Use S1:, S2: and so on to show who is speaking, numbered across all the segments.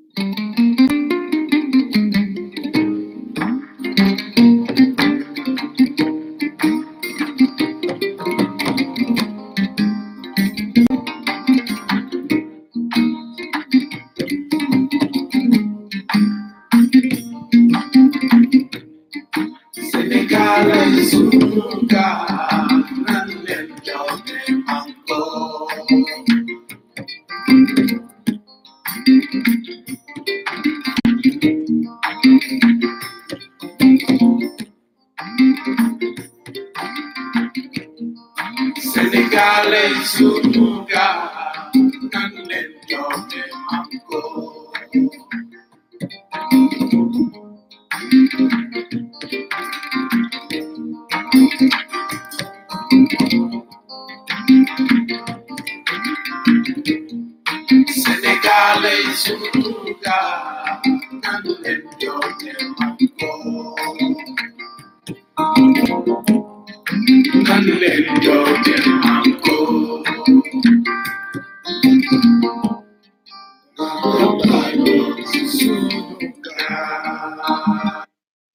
S1: Senegal ay suka ng lento de mango. Senegal ay suka ng lento de mango. Senegal ay suka ng lento de mango. Ng lento de mango. Suka.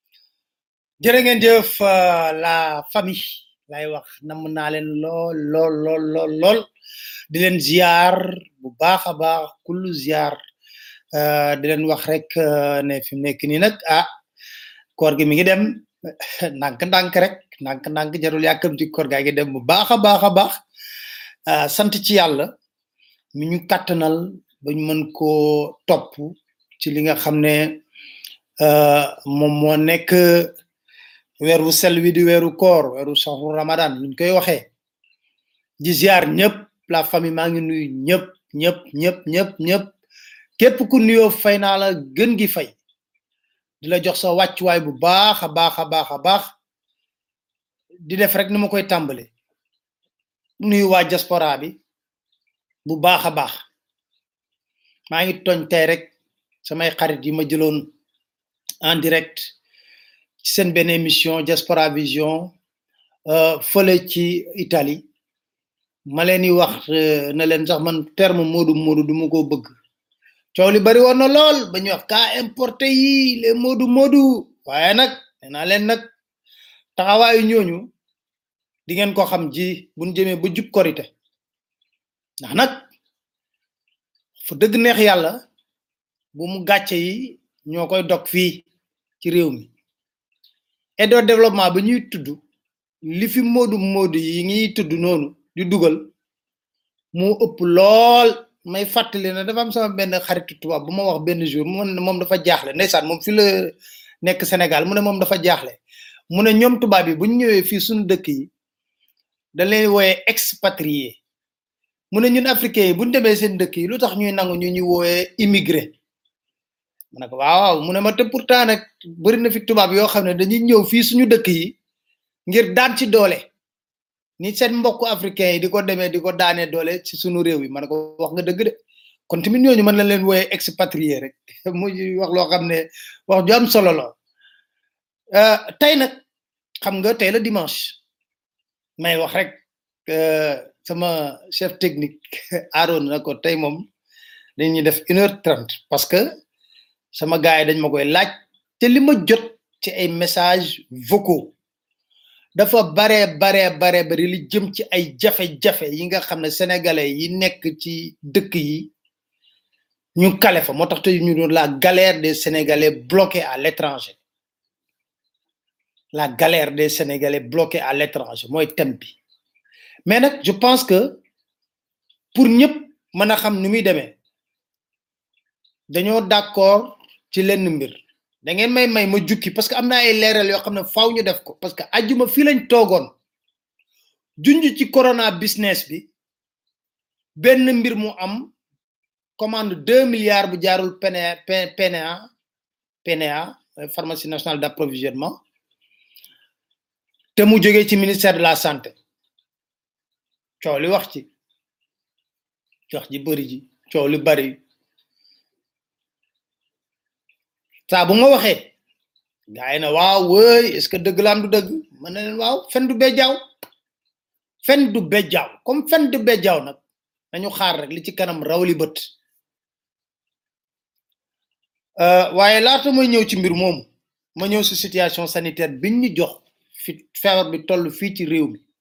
S2: jërë ngeen jëf euh, la famille lay wax nam naa leen lool lool lool lool lool di leen ziar bu baax a baax kullu ziar euh, di leen wax rek euh, ne fi mu nekk nii nag ah koor gi mi ngi dem ndànk-ndànk rek ndànk-ndànk jarul yàkkamti koor gaa ngi dem bu baax a baax a baax ah, sant ci yàlla mi ñu kàttanal ba ñu mën koo topp ci li nga xam ne euh, moom moo nekk weer wu sel wi di weeru koor weeru saxu ramadan nuñ koy waxee di ziar ñëpp la famille maa ngi nuyu ñëpp ñëpp ñëpp ñëpp ñëpp képp ku nuyoo fay naa la gën gi fay di la jox sa wàccuwaay bu baax a baax a baax a baax di def rek ni ma koy tàmbale nuyu waa diaspora bi bu baax a baax maa ngi toñ tey rek samay xarit yi ma jëloon en direct ci seen benn émission diaspora vision euh, fële ci Italie ma leen di wax euh, na leen sax man terme moodu moodu du ma ko bëgg coow li bari woon na lool ba ñuy wax cas importé yi les moodu moodu waaye nag nee naa leen nag taxawaayu ñooñu di ngeen ko xam ji buñ jëmee ba jub korite ndax nag fu dëgg neex yàlla bu mu gàcce yi ñoo koy dog fii ci réew mi aide au développement ba ñuy tudd li fi moodu moodu yi ngiy tudd noonu di dugal moo ëpp lool may fàttali ne dafa am sama benn xaritu tubaab bu ma wax benn jour mu ne moom dafa jaaxle ndeysaan moom fi la nekk Sénégal mu ne moom dafa jaaxle mu ne ñoom tubaab yi bu ñu ñëwee fii suñu dëkk yi da leen wooyee expatrié mu ne ñun africains yi bu ñu demee seen dëkk yi lu tax ñuy nangu ñu ñuy wooyee immigré ma ne ko waaw waaw mu ne ma te pourtant nag bëri na fi tubaab yoo xam ne dañuy ñëw fii suñu dëkk yi ngir daan ci doole ni seen mbokku africain yi di ko demee di ko daanee doole ci suñu réew yi ma ne ko wax nga dëgg de kon tamit ñooñu mën na leen wooyee expatrié rek muy wax loo xam ne wax ju am solo la Euh, tey nag xam nga tey la dimanche may wax rek euh, sama chef technique Aaron na ko tey moom dañuy def une heure trente parce que sama gars yi dañ ma koy laaj te li ma jot ci ay messages vocaux dafa bare bare bare bari li jëm ci ay jafe-jafe yi nga xam ne sénégalais yi nekk ci dëkk yi ñu kale fa moo tax te ñu doon la galère des sénégalais bloqués à l'étranger la galère des sénégalais bloqués à l'étranger mooy thème bi mais nag je pense que pour ñëpp mën a xam ni muy demee dañoo d'accord ci lenn mbir da ngeen may may ma jukki parce que am na ay leeral yoo xam ne faaw ñu def ko parce que ajjuma fii lañ toogoon junj ci corona business bi benn mbir mu am commande deux milliards bu jaarul PNA PNA PNA pharmacie nationale d'approvisionnement te mu jógee ci ministère de la santé coow li wax ci wax ji bëri ji coow li bëri saa bu ma waxee gaa yi ne waaw wëy est-ce que dëgg la am du dëgg ma ne leen waaw fen du bejjaaw fen du bejjaaw comme fen du bejjaaw nag nañu xaar rek li ci kanam raw li bët Euh, waaye laata may ñëw ci mbir moomu ma ñëw si situation sanitaire biñ ñu jox fi feebar bi toll fii ci réew mi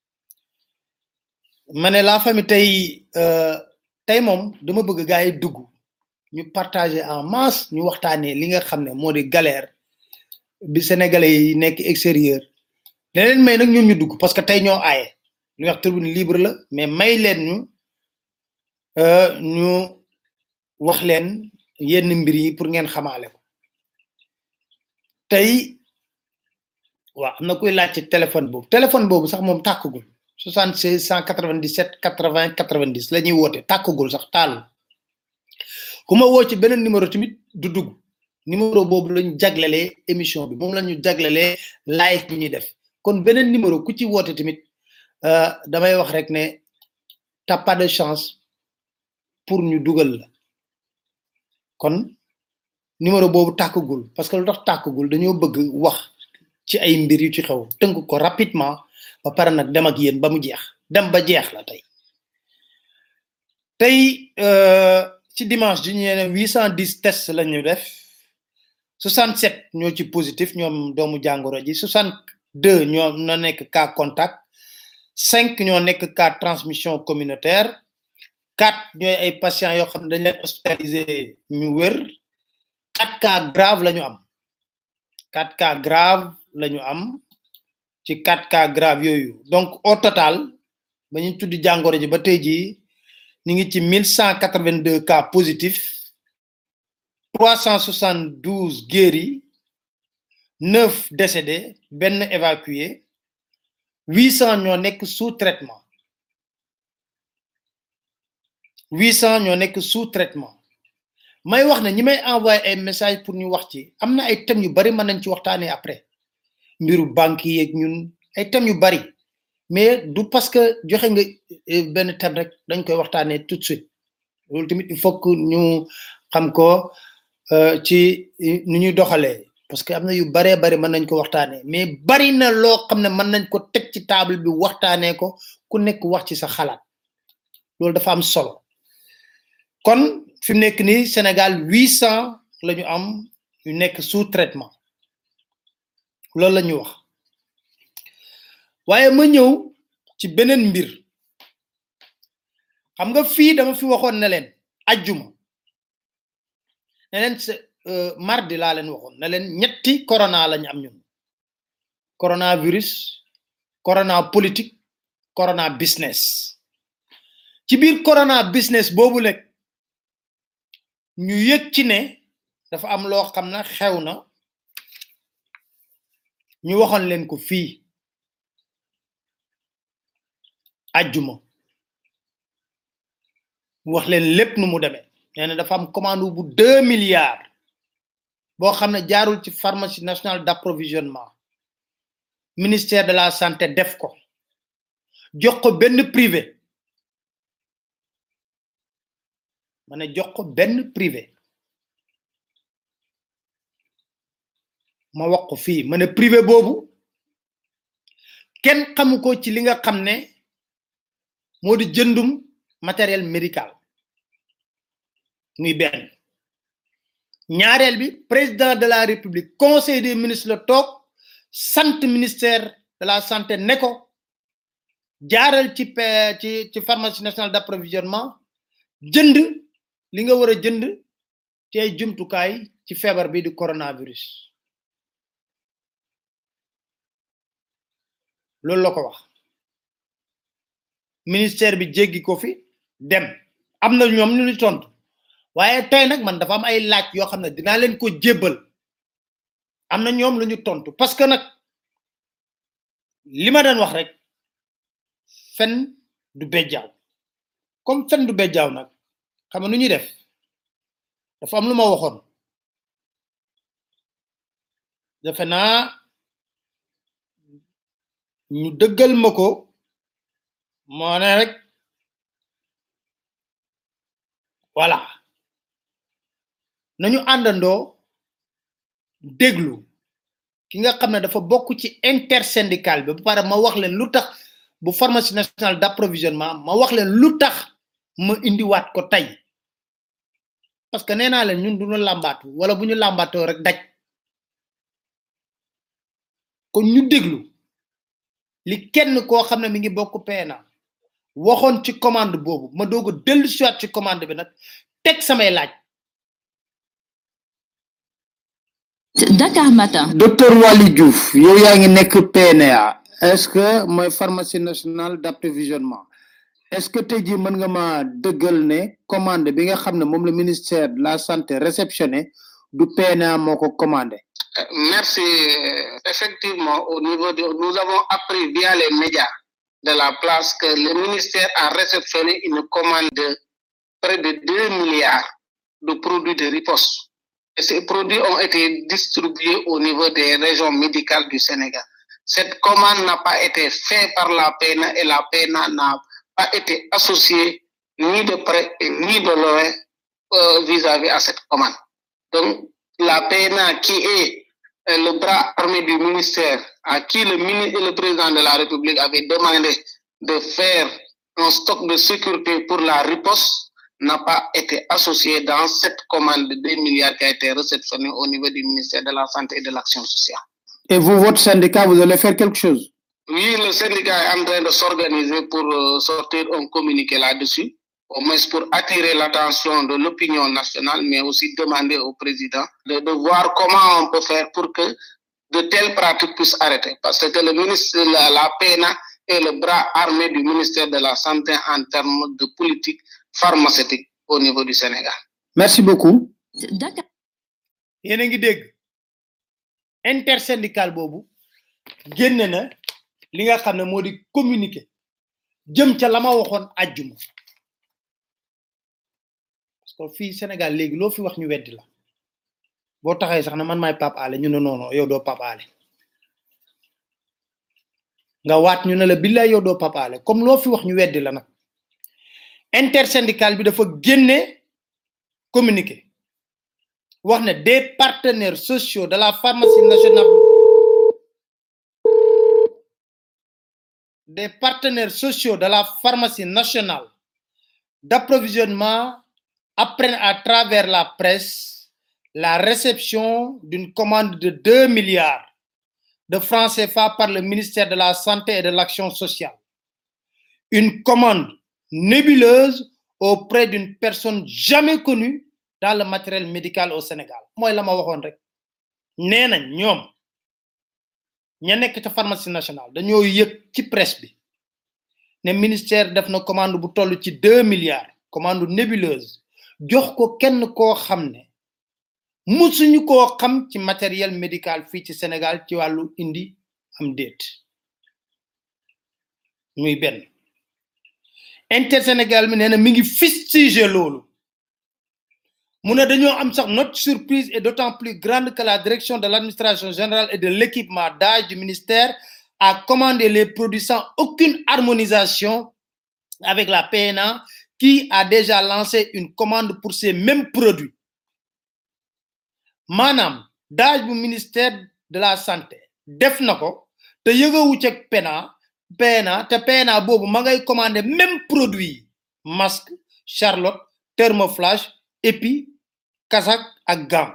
S2: ma ne la famille tey euh, tey moom dama bëgg gars yi dugg ñu partager en masse ñu waxtaanee li nga xam ne moo di galère bi sénégalais yi nekk extérieur leneen may nag ñoom ñu dugg parce que tey ñoo aaye ñu wax tribune libre la mais may leen ñu euh, ñu wax leen yenn mbir yi pour ngeen xamaale ko tey waaw am na kuy laaj ci téléphone boobu téléphone boobu sax moom tàkkagul 76 197 80 90 la ñuy woote tàkkagul sax taalu ku ma woo ci beneen numéro tamit du dugg numéro boobu lañu jaglelee émission bi moom la ñu jaglelee live bi ñuy def kon beneen numéro ku ci woote tamit euh, damay wax rek ne t'as pas de chance pour ñu dugal la kon numéro boobu tàkkagul parce que lu tax tàkkagul dañoo bëgg wax ci ay mbir yu ci xew tënk ko rapidement ba pare nag dem ak yéen ba mu jeex dem ba jeex la tey tey euh, ci dimanche ji ñu ne 810 tests la ñu def 67 ñoo ci positif ñoom doomu jàngoro ji 62 ñoo na nekk cas contact 5 ñoo nekk cas transmission communautaire 4 ñooy ay patients yoo xam ne dañ leen hospitalisé ñu wër 4 cas grave la ñu am 4 cas grave la ñu am ci 4 cas grave yooyu donc au total ba ñu tuddi jàngoro ji ba tey jii ñu ngi ci 1182 cas positifs 372 guéris 9 décédés benn évacué 800 ñoo nekk sous traitement 800 ñoo nekk sous traitement may wax ne ñi may envoyé ay message pour ñu wax ci am na ay thèmes yu bari mën nañ ci waxtaanee après mbiru banque yi ak ñun ay thèmes yu bari mais du parce que joxe nga benn thème rek dañ koy waxtaanee tout de suite loolu tamit il faut que ñu xam ko ci nu ñuy doxalee parce que am na yu baree bari mën nañ ko waxtaanee mais bari na loo xam ne mën nañ ko teg ci table bi waxtaanee ko ku nekk wax ci sa xalaat loolu dafa am solo kon fi mu nekk nii Sénégal huit cent la ñu am yu nekk sous traitement loolu la ñu wax waaye ma ñëw ci beneen mbir xam nga fii dama fi waxoon ne leen ajjuma ne leen mardi laa leen waxoon ne leen ñetti corona la ñu am ñun coronavirus corona politique corona business ci biir corona business boobu lekk ñu yëg ci ne dafa am loo xam ne xew na ñu waxoon leen ko fii ajjuma wax leen lépp nu mu demee nee na dafa am commande bu deux milliards boo xam ne jaarul ci pharmacie nationale d'approvisionnement ministère de la santé def ko jox ko benn privé ma ne jox ko benn privé ma wax ko fii ma ne privé boobu kenn xamu ko ci li nga xam ne moo di jëndum matériel médical muy benn ñaareel bi président de la république conseil des ministres la toog sant ministère de la santé ne ko jaaral ci ci ci pharmacie nationale d'approvisionnement jënd li nga war a jënd ci ay jumtukaay ci feebar bi di coronavirus loolu la ko wax ministère bi jéggi ko fi dem am na ñoom ñu ni tontu waaye tey nag man dafa am ay laaj yoo xam ne dinaa leen ko jébbal am na ñoom lu ñu tontu parce que nag li ma doon wax rek fen du bejjaaw comme fen du bejjaaw nag xam nga nu ñuy def dafa am lu ma waxoon defe naa ñu dëggal ma ko moo ne rek voilà nañu àndandoo déglu ki nga xam ne dafa bokk ci intersyndical bi ba pare ma wax leen lu tax bu pharmacie nationale d'approvisionnement ma wax leen lu tax ma indiwaat ko tey parce que nee naa leen ñun duñu làmbaatu wala bu ñu làmbaatoo rek daj kon ñu déglu li kenn koo xam ne mi ngi bokk PNA waxoon ci commande boobu ma doog a dellu siwaat ci commande bi nag teg samay laaj
S3: Dakar Matin.
S2: docteur Waly Diouf yow yaa ngi nekk PNA est-ce que mooy pharmacie nationale d'approvisionnement est-ce que tey jii mën nga ma dëggal ne commande bi nga xam ne moom la ministère de la santé réceptionné du PNA moo ko commandé
S4: Merci. Effectivement, au niveau de, nous avons appris via les médias de la place que le ministère a réceptionné une commande de près de 2 milliards de produits de riposte. Et ces produits ont été distribués au niveau des régions médicales du Sénégal. Cette commande n'a pas été faite par la PNA et la PNA n'a pas été associée ni de près et ni de loin euh, vis-à-vis à cette commande. Donc, la PNA qui est euh, le bras armé du ministère, à qui le ministre et le président de la République avaient demandé de faire un stock de sécurité pour la riposte, n'a pas été associé dans cette commande de 2 milliards qui a été réceptionnée au niveau du ministère de la Santé et de l'Action sociale.
S2: et vous votre syndicat vous allez faire quelque chose
S4: Oui, le syndicat est en train de s'organiser pour euh, sortir un communiqué là-dessus, au moins pour attirer l'attention de l'opinion nationale, mais aussi demander au président de, de voir comment on peut faire pour que de telles pratiques puissent arrêter. Parce que le ministre, la, la PNA est le bras armé du ministère de la Santé en termes de politique pharmaceutique au niveau du Sénégal.
S2: merci beaucoup
S3: Dakar.
S2: yéen a ngi dégg intersyndical boobu génne na li nga xam ne moo di communiqué jëm ca la ma waxoon àjjuma parce que fii Sénégal léegi loo fi wax ñu weddi la boo taxee sax ne man maay Pape Alé ñu ne noono yow doo Pape Alé nga waat ñu ne la billaay yow doo Pape Alé comme loo fi wax ñu weddi la nag intersyndical bi dafa génne communiqué wax ne des partenaires sociaux de la pharmacie nationale des partenaires sociaux de la pharmacie nationale d'approvisionnement apprennent à travers la presse la réception d'une commande de 2 milliards de francs CFA par le ministère de la Santé et de l'Action sociale. Une commande nébuleuse auprès d'une personne jamais connue dans le matériel médical au Sénégal. Moi, la ma waxoon rek nee nañ ñoom ña nekk ca pharmacie nationale dañoo yëg ci presse bi ne ministère def na commande bu toll ci 2 milliards commande nébuleuse jox ko kenn koo xam ne musuñu koo xam ci matériel médical fii ci Sénégal ci wàllu indi am déet muy benn intersénégal mi nee na mi ngi fustigé loolu mu ne dañoo am sax notre surprise est d'autant plus grande que la direction de l'administration générale et de l'équipement d'âge du ministère a commandé les produits sans aucune harmonisation avec la PNA qui a déjà lancé une commande pour ces mêmes produits maanaam daaj bu ministère de la santé def na ko te yëgawu ci PNA PNA te PNA boobu ma ngay commandé même produit yi masque charlotte thermoflash épi kasak ak gam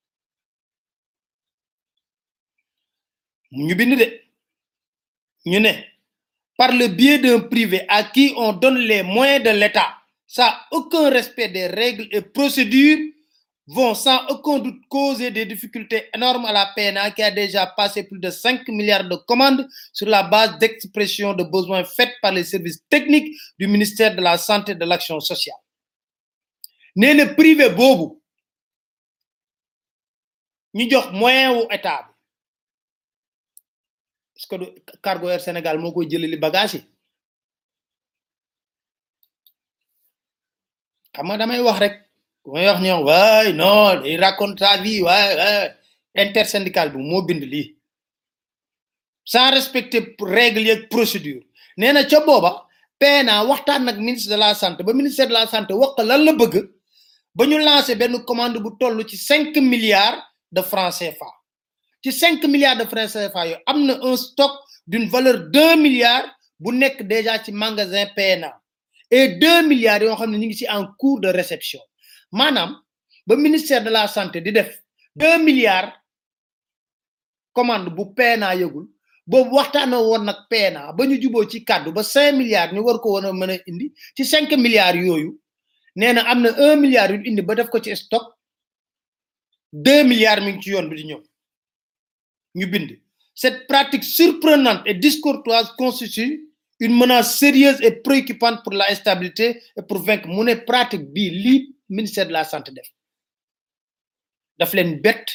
S2: ñu bind de ñu ne par le biais d'un privé à qui on donne les moyens de l'État sans aucun respect des règles et procédures vont sans aucun doute causer des difficultés énormes à la PNA qui a déjà passé plus de 5 milliards de commandes sur la base d'expression de besoins faites par les services techniques du ministère de la Santé et de l'Action sociale. nee na privé boobu ñu jox moyen wu état bi est-ce que du Cargo Air Sénégal moo koy jëlali bagage yi xam nga damay wax rek may wax ñoom waay non il raconte sa vie waay waay intersyndical bi moo bind lii sans respecter règles yeeg procédure nee na ca booba PNA waxtaan nag ministre de la santé ba ministère de la santé wax ko lan la bëgg ba ñu lancé benn commande bu toll ci cinq milliards de francs CFA ci cinq milliards de francs CFA yooyu am na un stock d'une valeur deux milliards bu nekk déjà ci magasin PNA et deux milliards yoo xam ne ñu ngi ci en cours de réception maanaam ba ministère de la santé di def 2 milliards commande bu PNA yëgul boobu waxtaana woon nag PNA ba ñu juboo ci kàddu ba 5 milliards ñu war ko woon a mën a indi ci 5 milliards yooyu nee na am na 1 milliard yu indi ba def ko ci stock 2 milliards mi ngi ci yoon bi di ñëw ñu bind cette pratique surprenante et discourtoise constitue une menace sérieuse et préoccupante pour la stabilité et pour vaincre mu ne pratique bii lii ministère de la santé def daf leen bett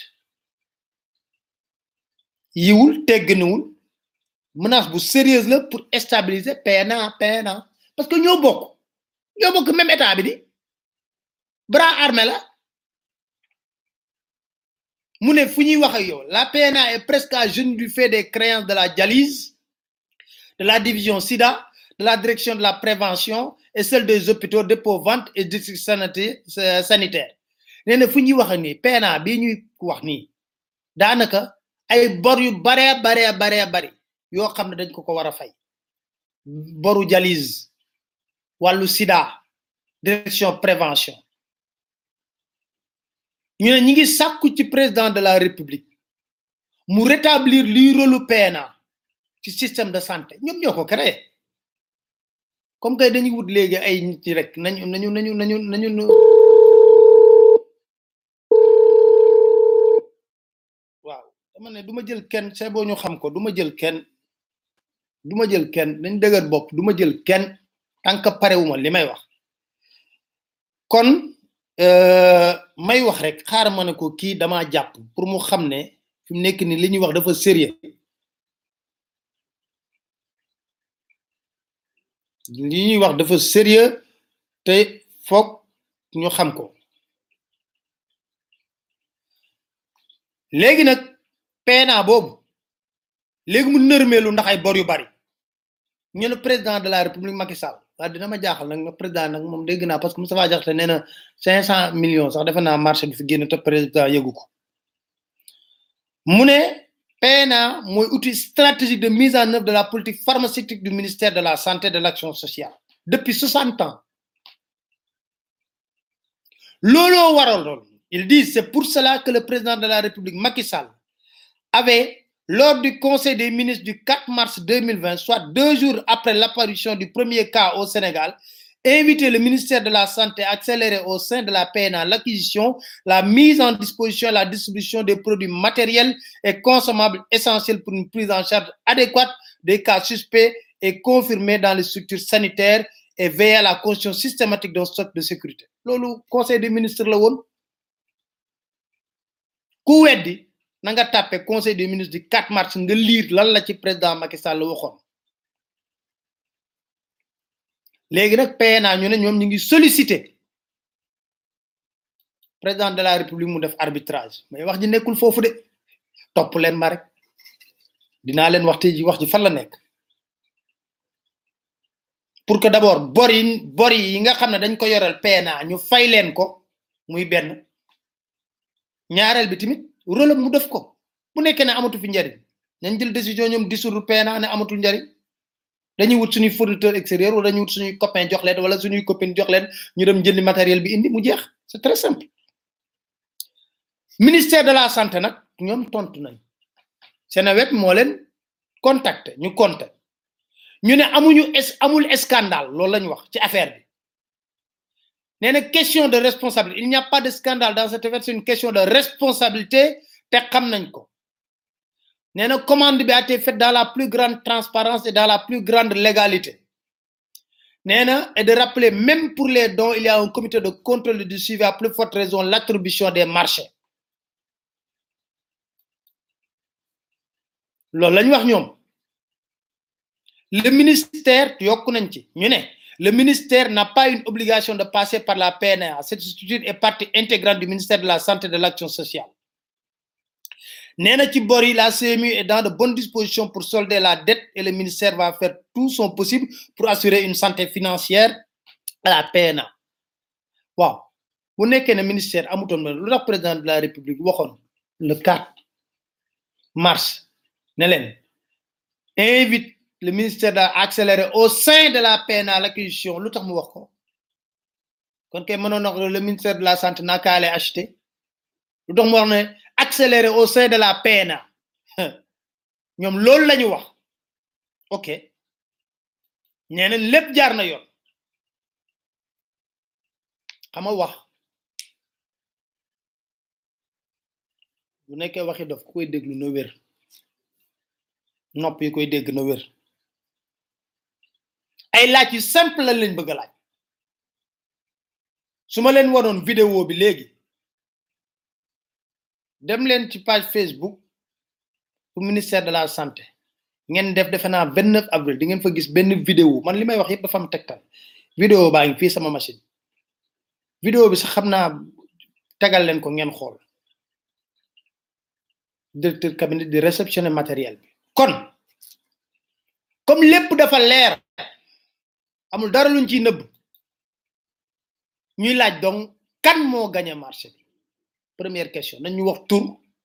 S2: yiwul tegganiwul menace bu sérieuse la pour stabiliser PNA PNA parce que ñoo bokk ñoo bokk même état bi di bras armé la mu ne fu ñuy wax ak yow la PNA est presque à genoux du fait des créances de la dialyse de la division SIDA de la direction de la prévention et celle des hôpitaux dépôt vente et district sanitaire sanitaire nee na fu ñuy wax ak nii PNA bii ñuy wax nii daanaka ay bor yu baree baree baree bari yoo xam ne dañ ko ko war a fay boru dialyse wàllu sida direction prévention ñu ne ñi ngi sàkku ci président de la république mu rétablir luy rôlu PNA ci système de santé ñoom ñoo ko créé comme que dañuy wut léegi ay nit ñi rek nañu nañu nañu nañu nañu waaw dama ne du ma jël kenn c'est boo ñu xam ko du ma jël kenn du ma jël kenn dañ dëgër bopp du ma jël kenn tant que parewuma li may wax kon may wax rek xaaral ma ne ko kii dama jàpp pour mu xam ne fi mu nekk ni li ñuy wax dafa sérieux li ñuy wax dafa sérieux te foog ñu xam ko léegi nag PNA boobu léegi mu nërmeelu ndax ay bor yu bari ñu ne président de la république Macky Sall waaye dina ma jaaxal nag président nag moom dégg naa parce que Moustapha Diakhaté nee na cinq cent millions sax defe naa marché bi fi génn te président yëgu ko mu ne PNA mooy outil stratégique de mise en œuvre de la politique pharmaceutique du ministère de la santé et de l'action sociale depuis soixante ans looloo waral lool ils disent c'est pour cela que le président de la république Macky Sall avait lors du conseil des ministres du 4 mars 2020 soit deux jours après l'apparition du premier cas au Sénégal invité le ministère de la santé à accélérer au sein de la PNA l'acquisition la mise en disposition et la distribution des produits matériels et consommables essentiels pour une prise en charge adéquate des cas suspects et confirmés dans les structures sanitaires et veiller à la construction systématique d'un stock de sécurité loolu conseil des ministres la woon ku weddi na nga tàppe conseil des ministres du 4 mars nga lire lan la ci président Macky Sall waxoon léegi nag PNA ñu ne ñoom ñu ngi solliciter président de la république mu def arbitrage mais wax ji nekkul foofu de topp leen ma rek dinaa leen wax te ji wax ji fan la nekk pour que d'abord bor yi bor yi nga xam ne dañ ko yoreel PNA ñu fay leen ko muy benn ñaareel bi tamit rôle mu def ko bu nekkee ne amatu fi njariñ nañ jël décision ñoom dissoudre PNA ne amatul njariñ dañuy wut suñuy fournisseur extérieur wala dañuy wut suñuy copain jox leen wala suñuy copine jox leen ñu dem jëndi matériel bi indi mu jeex c'est très simple ministère de la santé nag ñoom tontu nañ Seneweb moo leen contacté ñu compté ñu ne amuñu es amul scandale loolu lañu wax ci affaire bi nee na question de responsabilité il n'y a pas de scandale dans cette affaire c'est une question de responsabilité te xam nañ ko nee na commande bi a été faite dans la plus grande transparence et dans la plus grande légalité nee na et de rappeler même pour les dons il y a un comité de contrôle et de suivi à plus forte raison l'attribution des marchés loolu lañ wax ñoom le ministère yokk nañ ci ñu ne le ministère n'a pas une obligation de passer par la PNA cette structure est partie intégrante du ministère de la santé et de l'action sociale nee na ci bor yi la CMU est dans de bonnes dispositions pour solder la dette et le ministère va faire tout son possible pour assurer une santé financière à la PNA waaw bu nekkee ne ministère amutoon na lu tax président de la république waxoon le 4 mars ne leen invite le ministère d'accélérer au sein de la PNA l'acquisition lu tax mu wax ko kon kay mënoon na ko le ministère de la santé n'a qu'à aller acheter lu tax mu wax ne accélérer au sein de la PNA ñoom loolu la ñu wax ok nee na lépp jaar na yoon xam nga wax bu nekkee waxi dof ku koy déglu na wér nopp yi koy dégg na wér ay laaj yu simple lañ leen bëgg a laaj su ma leen wanoon vidéo bi léegi dem leen ci page Facebook pour ministère de la santé ngeen def defe naa 29 avril di ngeen fa gis benn vidéo man li may wax yëpp dafa am tegtal vidéo baa ngi fii sama machine vidéo bi sax xam naa tegal leen ko ngeen xool directeur cabinet di réceptionner matériel bi kon comme lépp dafa leer amul dara luñ ciy nëbb ñuy laaj donc kan moo gagné marché bi première question nañ ñu wax tur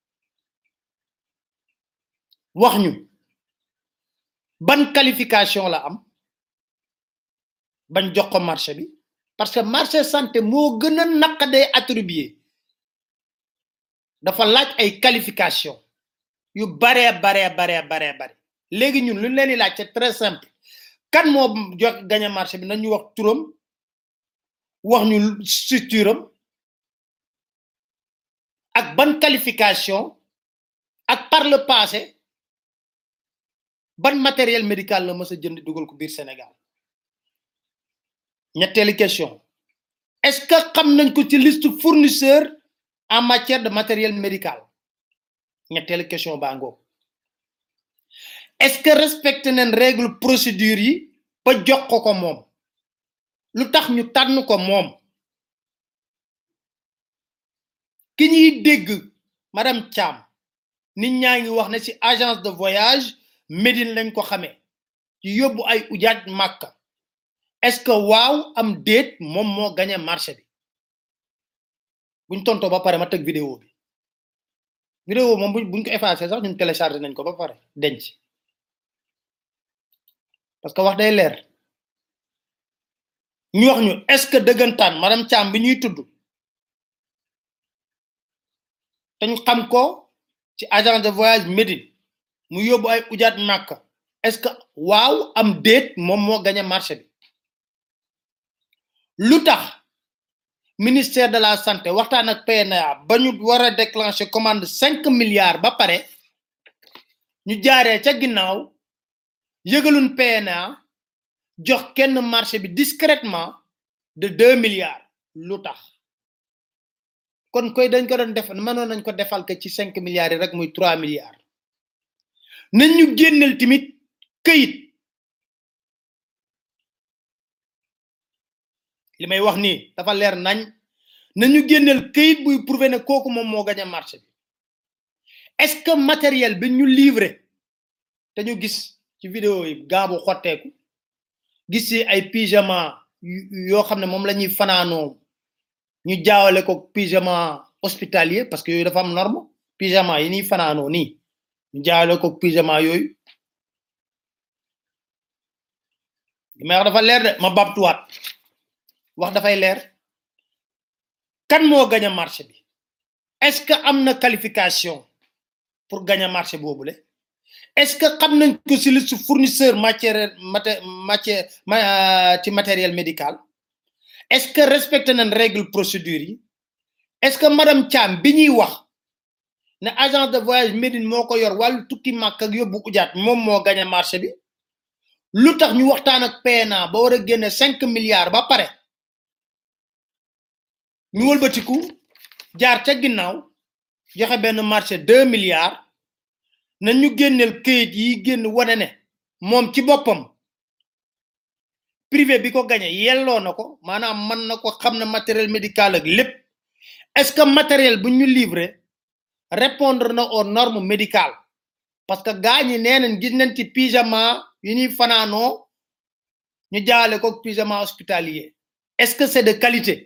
S2: wax ñu ban qualification la am bañ jox ko marché bi parce que marché santé moo gën a naqadee attribué dafa laaj ay qualification yu baree baree baree baree bare léegi ñun lu ñu leen di laaj c'est très simple kan moo jox gagné marché bi nañu wax turam wax ñu structure am ak ban qualification ak par le passé ban matériel médical la mës a jënd dugal ko biir Sénégal ñetteelu question est-ce que xam nañ ko ci liste fournisseur en matière de matériel médical ñetteelu question baa ngoog est-ce que respecté nañ règle procédure yi ba jox ko ko moom lu tax ñu tànn ko moom ki ñuy dégg madame Thiam nit ñaa ngi wax ne ci agence de voyage Médine lañ ko xamee ci yóbbu ay ujaaj Màkka est-ce que waaw am déet moom moo gagné marché bi buñ tontoo ba pare ma teg vidéo bi vidéo moom buñ ko effacé sax ñun téléchargé nañ ko ba pare denc parce que wax day leer ñu wax ñu est-ce que dëggantaan madame Thiam bi ñuy tudd te ñu xam ko ci agence de voyage Médine mu yóbbu ay ujaat Màkka est-ce que waaw am déet moom moo gagné marché bi lu tax ministère de la santé waxtaan ak PNA ba ñu war a déclencher commande cinq milliards ba pare ñu jaaree ca ginnaaw yëgalun PNA jox kenn marché bi discrètement de deux milliards lu tax kon koy dañ ko doon def mënoon nañ ko defal que ci cinq milliards yi rek muy trois milliards nañ ñu génneel tamit këyit li may wax nii dafa leer nañ nañu génneel këyit buy prouver ne kooku moom moo gañ a marché bi est-ce que matériel bi ñu livré te ñu gis ci vidéo yi gaabu xotteeku gis ci ay pyjama yoo xam ne moom la ñuy fanaanoo ñu jaawale ko pyjama hospitalier parce que yooyu dafa am norme pyjama yi ñuy fanaanoo nii ñu jaawale ko pyjama yooyu li may wax dafa leer de ma babtuwaat wax dafay leer kan moo gañ a marché bi est-ce que am na qualification pour gañ a marché boobule est-ce que xam nañ ko ci liste fournisseur matière matière ci matériel médical est-ce que respecté nañ règle procédure yi est-ce que madame Thiam bi ñuy wax ne agence de voyage Médine moo ko yor wàllu tukki màkk ak yóbbu ujaat moom moo gañ a marché bi lu tax ñu waxtaan ak PNA ba war a génne cinq milliards ba pare ñu wëlbatiku jaar ca ginnaaw joxe benn marché deux milliards na ñu génneel këyit yi génn wane ne moom ci boppam privé bi ko gañe yelloo na ko maanaam mën na ko xam na matériel médical ak lépp est-ce que matériel bu ñu livré répondre na aux normes médicales parce que gaa ñi nee nañ gis nañ ci pyjama yi ñuy fanaanoo ñu jaale ko pyjama hospitalier est-ce que c'est de qualité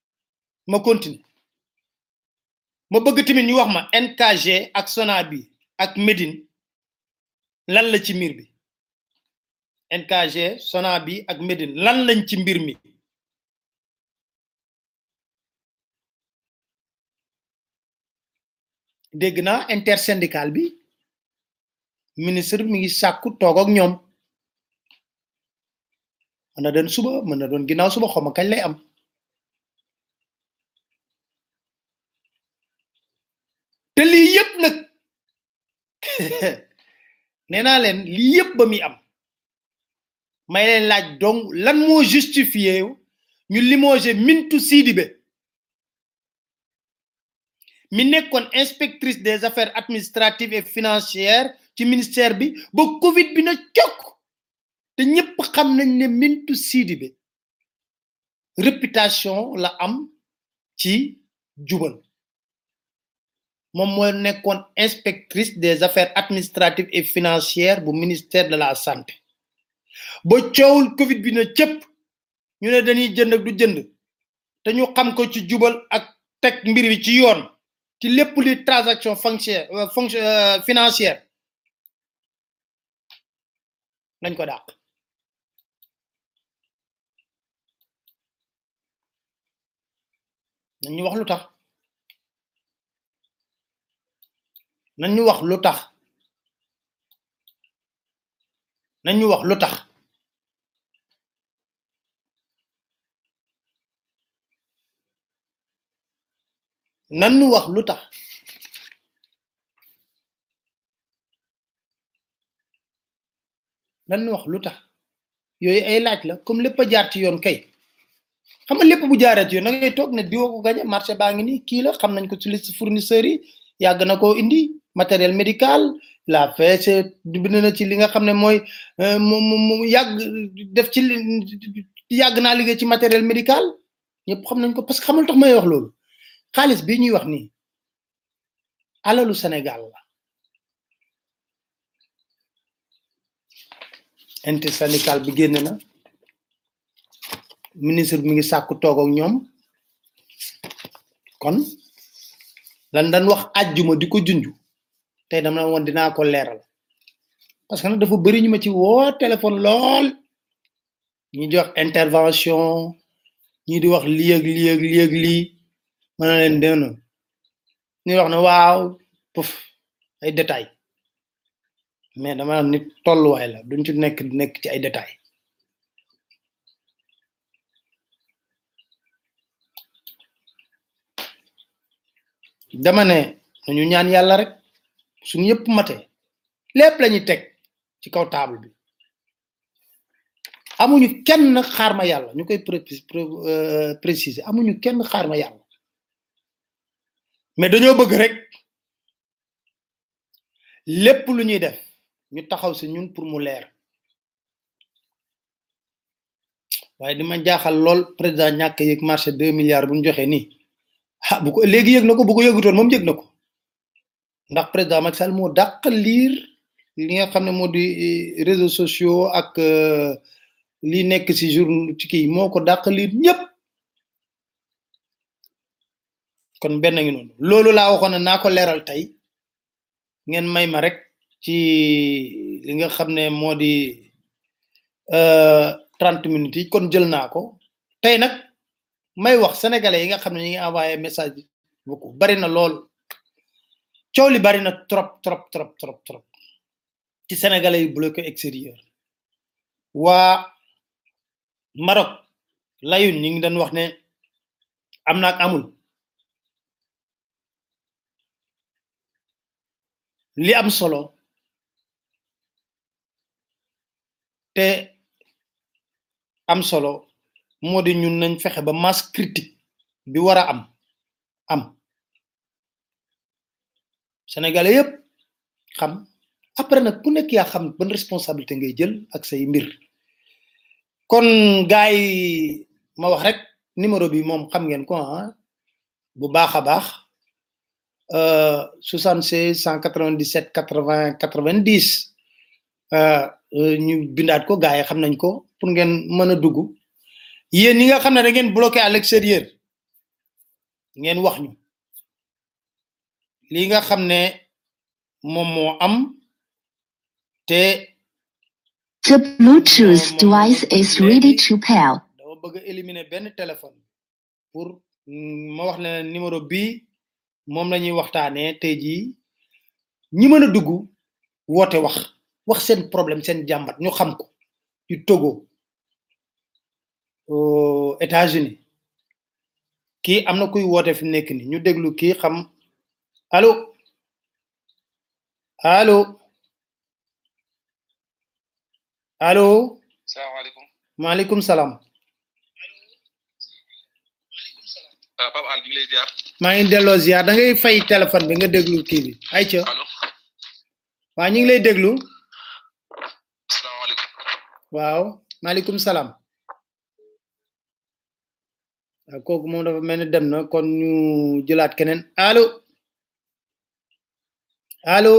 S2: ma continue ma bëgg tamit ñu wax ma NKG ak Sonabi ak Médine lan la ci mbir bi NKG Sonabi ak Médine lan lañ ci mbir mi dégg naa intersyndical bi ministre mi ngi sàkku toog ak ñoom mën na doon suba mën na doon ginnaaw suba xawma kañ lay am te lii yëpp nag nee naa leen lii yëpp ba muy am may leen laaj donc lan moo justifié ñu limogé Mintou Sidibé mi nekkoon inspectrice des affaires administratives et financières ci ministère bi ba Covid bi na cokk te ñëpp xam nañ ne Mintou Sidibé réputation la am ci jubal moom mooy nekkoon inspectrice des affaires administratives et financières bu ministère de la santé ba coowul Covid bi na cëpp ñu ne dañuy jënd ak du jënd te ñu xam ko ci jubal ak teg mbir bi ci yoon ci lépp li transaction foncière fonction financière nañ ko dàq nañ ñu wax lu tax nañ ñu wax lu tax nañ ñu wax lu tax nan ñu wax lu tax nan ñu wax lu tax yooyu ay laaj la comme lépp a jaar ci yoon kay xam nga lépp bu jaaree ci yoon da ngay toog ne diwa ko gañe marché baa ngi nii kii la xam nañ ko ci liste fournisseurs yi yàgg na koo indi matériel médical la fait bind na ci li nga xam ne mooy mu mu yàgg def ci yàgg naa liggéey ci matériel médical ñëpp xam nañ ko parce que xamul tax may wax loolu xaalis bi ñuy wax nii alalu Sénégal la intersyndical bi génn na ministre bi mi ngi sàkku toog ak ñoom kon lan dañ wax àjjuma di ko junj tey dama woon dinaa ko leeral parce que nag dafa bëri ñu ma ci woo téléphone lool ñi di wax intervention ñi di wax lii ak lii ak lii ak lii mën na leen dén ñu wax ne waaw puf ay détail mais dama am nit tolluwaay la duñ ci nekk nekk ci ay détail dama ne nañu ñaan yàlla rek suñu yëpp mate lépp lañuy teg ci kaw table bi amuñu kenn xaar ma yàlla ñu koy préciser amuñu kenn xaar ma yàlla mais dañoo bëgg rek lépp lu ñuy def ñu taxaw si ñun pour mu leer waaye di ma jaaxal lool président ñàkk yëg marché deux milliards bu ñu joxe nii ah bu ko léegi yëg na ko bu ko yëgutoon moom yëg na ko ndax président Macky Sall moo dàq liir li nga xam ne moo di réseaux sociaux ak li nekk si jour ci kii moo ko dàq liir ñëpp kon benn ngi noonu loolu laa waxoon ne naa ko leeral tey ngeen may ma rek ci li nga xam ne moo di trente minutes yi kon jël naa ko tey nag may wax sénégalais yi nga xam ne ñi ngi envoyé message bi beaucoup bari na lool coow li bari na trop trop trop trop trop ci sénégalais yi bloqué extérieur waa Maroc layun ñi ngi doon wax ne am na ak amul li am solo te am solo moo di ñun nañ fexe ba masse critique bi war a am am sénégalais yëpp xam après nag ku nekk yaa xam ban responsabilité ngay jël ak say mbir kon gaay ma wax rek numéro bi moom xam ngeen ko ah bu baax a baax 76 197 80 90 ñu bindaat ko gaay xam nañ ko pour ngeen mën a dugg yéen ñi nga xam ne da ngeen bloqué à l'extérieur ngeen wax ñu li nga xam ne moom moo am te
S5: The Bluetooth device is ready to pair.
S2: dama bëgg a éliminer benn téléphone pour mm, ma wax ne numéro bii moom la ñuy waxtaanee tey jii ñi mën a dugg woote wax wax seen problème seen jàmbat ñu xam ko ci Togo aux États-Unis kii am na kuy woote fi mu nekk ni ñu déglu kii xam allo allo allo
S6: salaamaaleykum
S2: maaleykum salaam
S6: ah Pape Al ñu ngi lay ziar
S2: maa ngi delloo ziar da ngay fay téléphone bi nga déglu kii bi ay ca
S6: allo
S2: waa ñu ngi lay déglu
S6: salaamaaleykum
S2: waaw maaleykum salaam waaw kooku moom dafa mel ni dem na kon ñu jëlaat keneen allo allo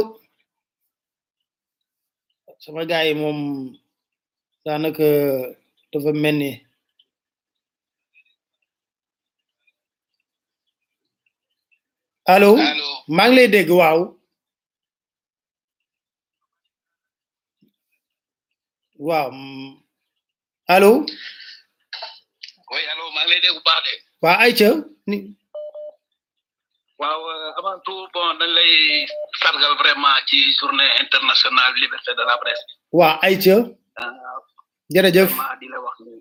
S2: sama gars yi moom daanaka dafa mel ni allo
S6: allo
S2: maa ngi lay dégg waaw waaw mm, allo
S6: oui allo maa ngi lay dégg bu baax de
S2: waa Aïcha ni
S6: waaw euh, avant tout bon dañ lay sargal vraiment ci journée internationale liberté de la presse
S2: waa Aïcha
S6: Euh,
S2: jërëjëf
S6: vraiment di la wax ni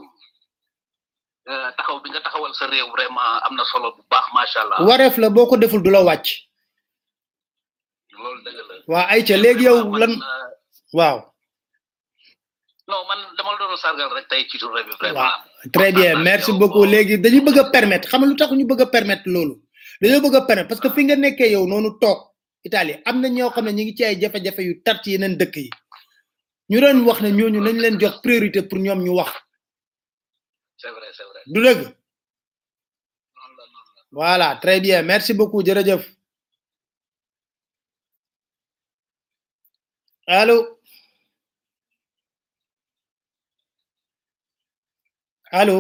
S6: euh, taxaw bi nga taxawal sa réew vraiment am na solo bu baax macha allah
S2: wareef la boo ko deful du la wàcc
S6: loolu dëgg la
S2: waa Aïcha léegi yow
S6: Man,
S2: lan
S6: euh,
S2: waaw
S6: non man dama la doon sargal rek tey ci journée bi vraiment
S2: waaw très bien merci beaucoup léegi dañu bëgg a permettre xam nga lu tax ñu bëgg a permettre loolu dañoo bëgg a permettre parce que fi nga nekkee yow noonu toog Italie am na ñoo xam ne ñu ngi ci ay jafe-jafe yu tar ci yeneen dëkk yi ñu doon wax ne ñooñu nañ leen jox priorité pour ñoom ñu wax
S6: c'est vrai c'est vrai
S2: du dëgg
S6: noonu la noonu la
S2: voilà très bien merci beaucoup jërëjëf allo allo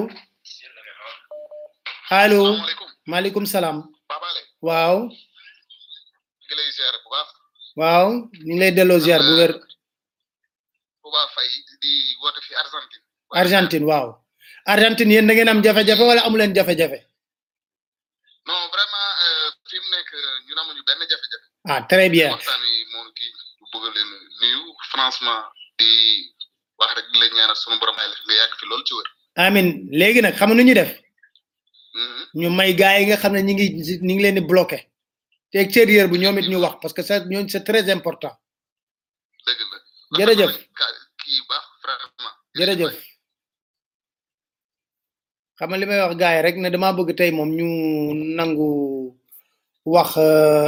S2: allo
S6: salaamaaleykum
S2: maaleykum salaam
S6: Pape Ale
S2: waaw
S6: ñu ngi lay ziar bu baax
S2: waaw ñu ngi lay delloo ziar bu wér
S6: Touba Faye di woote fi Argentine
S2: Argentine waaw Argentine yéen da ngeen am jafe-jafe wala amu leen jafe-jafe
S6: non vraiment euh, fi mu nekk ñun amuñu benn jafe-jafe
S2: ah très bien
S6: waxtaan wi moom kii bu bëgg leen nuyu franchement di wax rek di la ñaanal sunu borom ay la nga yàgg fi loolu ci wër
S2: amin léegi nag xam nga nu ñu def
S6: Mhm.
S2: ñu may gars yi nga xam ne ñi ngi ñi ngi leen di bloqué te extérieur bu ñoom it ñu wax parce que ça ñooñu c'est très important
S6: dëgg la
S2: Jërëjëf.
S6: Rafetlu nañ ka- kii bu baax vraiment
S2: jërëjëf xam nga li may wax gars yi rek ne dama bëgg tey moom ñu nangu wax euh,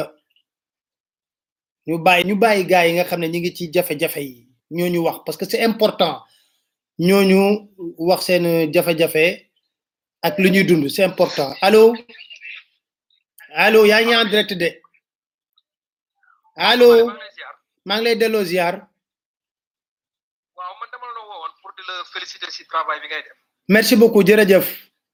S2: ñu bàyyi ñu bàyyi gars yi nga xam ne ñi ngi ci jafe-jafe yi ñooñu wax parce que c'est important ñooñu wax seen jafe-jafe ak lu ñuy dund c'est important allo allo yaa ngi en direct de allo maa ngi lay delloo ziar
S6: waaw man dama la woowoon pour di la féliciter si travail bi ngay def
S2: merci beaucoup jërëjëf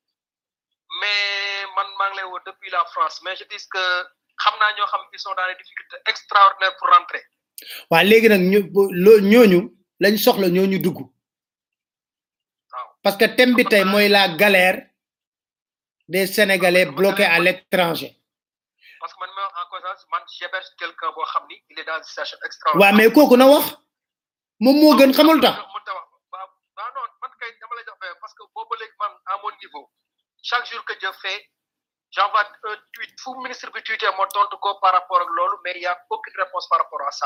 S6: mais man maa ngi lay woo depuis la France mais je dis que xam naa ñoo xam ils sont dans des difficultés extraordinaires pour rentrer
S2: waa léegi nag ñu loo ñooñu lañ soxla ñooñu dugg
S6: waaw
S2: parce que thème bi tey mooy la galère des sénégalais bloqués à l'étranger
S6: parce que man ma en conscience man j'héberge quelqu'un boo xam ni il est dans une situation
S2: waa
S6: extraordinaire
S2: mais kooku na wax moom moo gën xamul tax
S6: mën ta wax waaw waaw non man kay dama lay jox benn parce que boobu léegi man à mon niveau chaque jour que je fais j'envoie un tweet fu ministre bi tweeté ma tontu ko par rapport ak loolu mais il y a aucune réponse par rapport à ça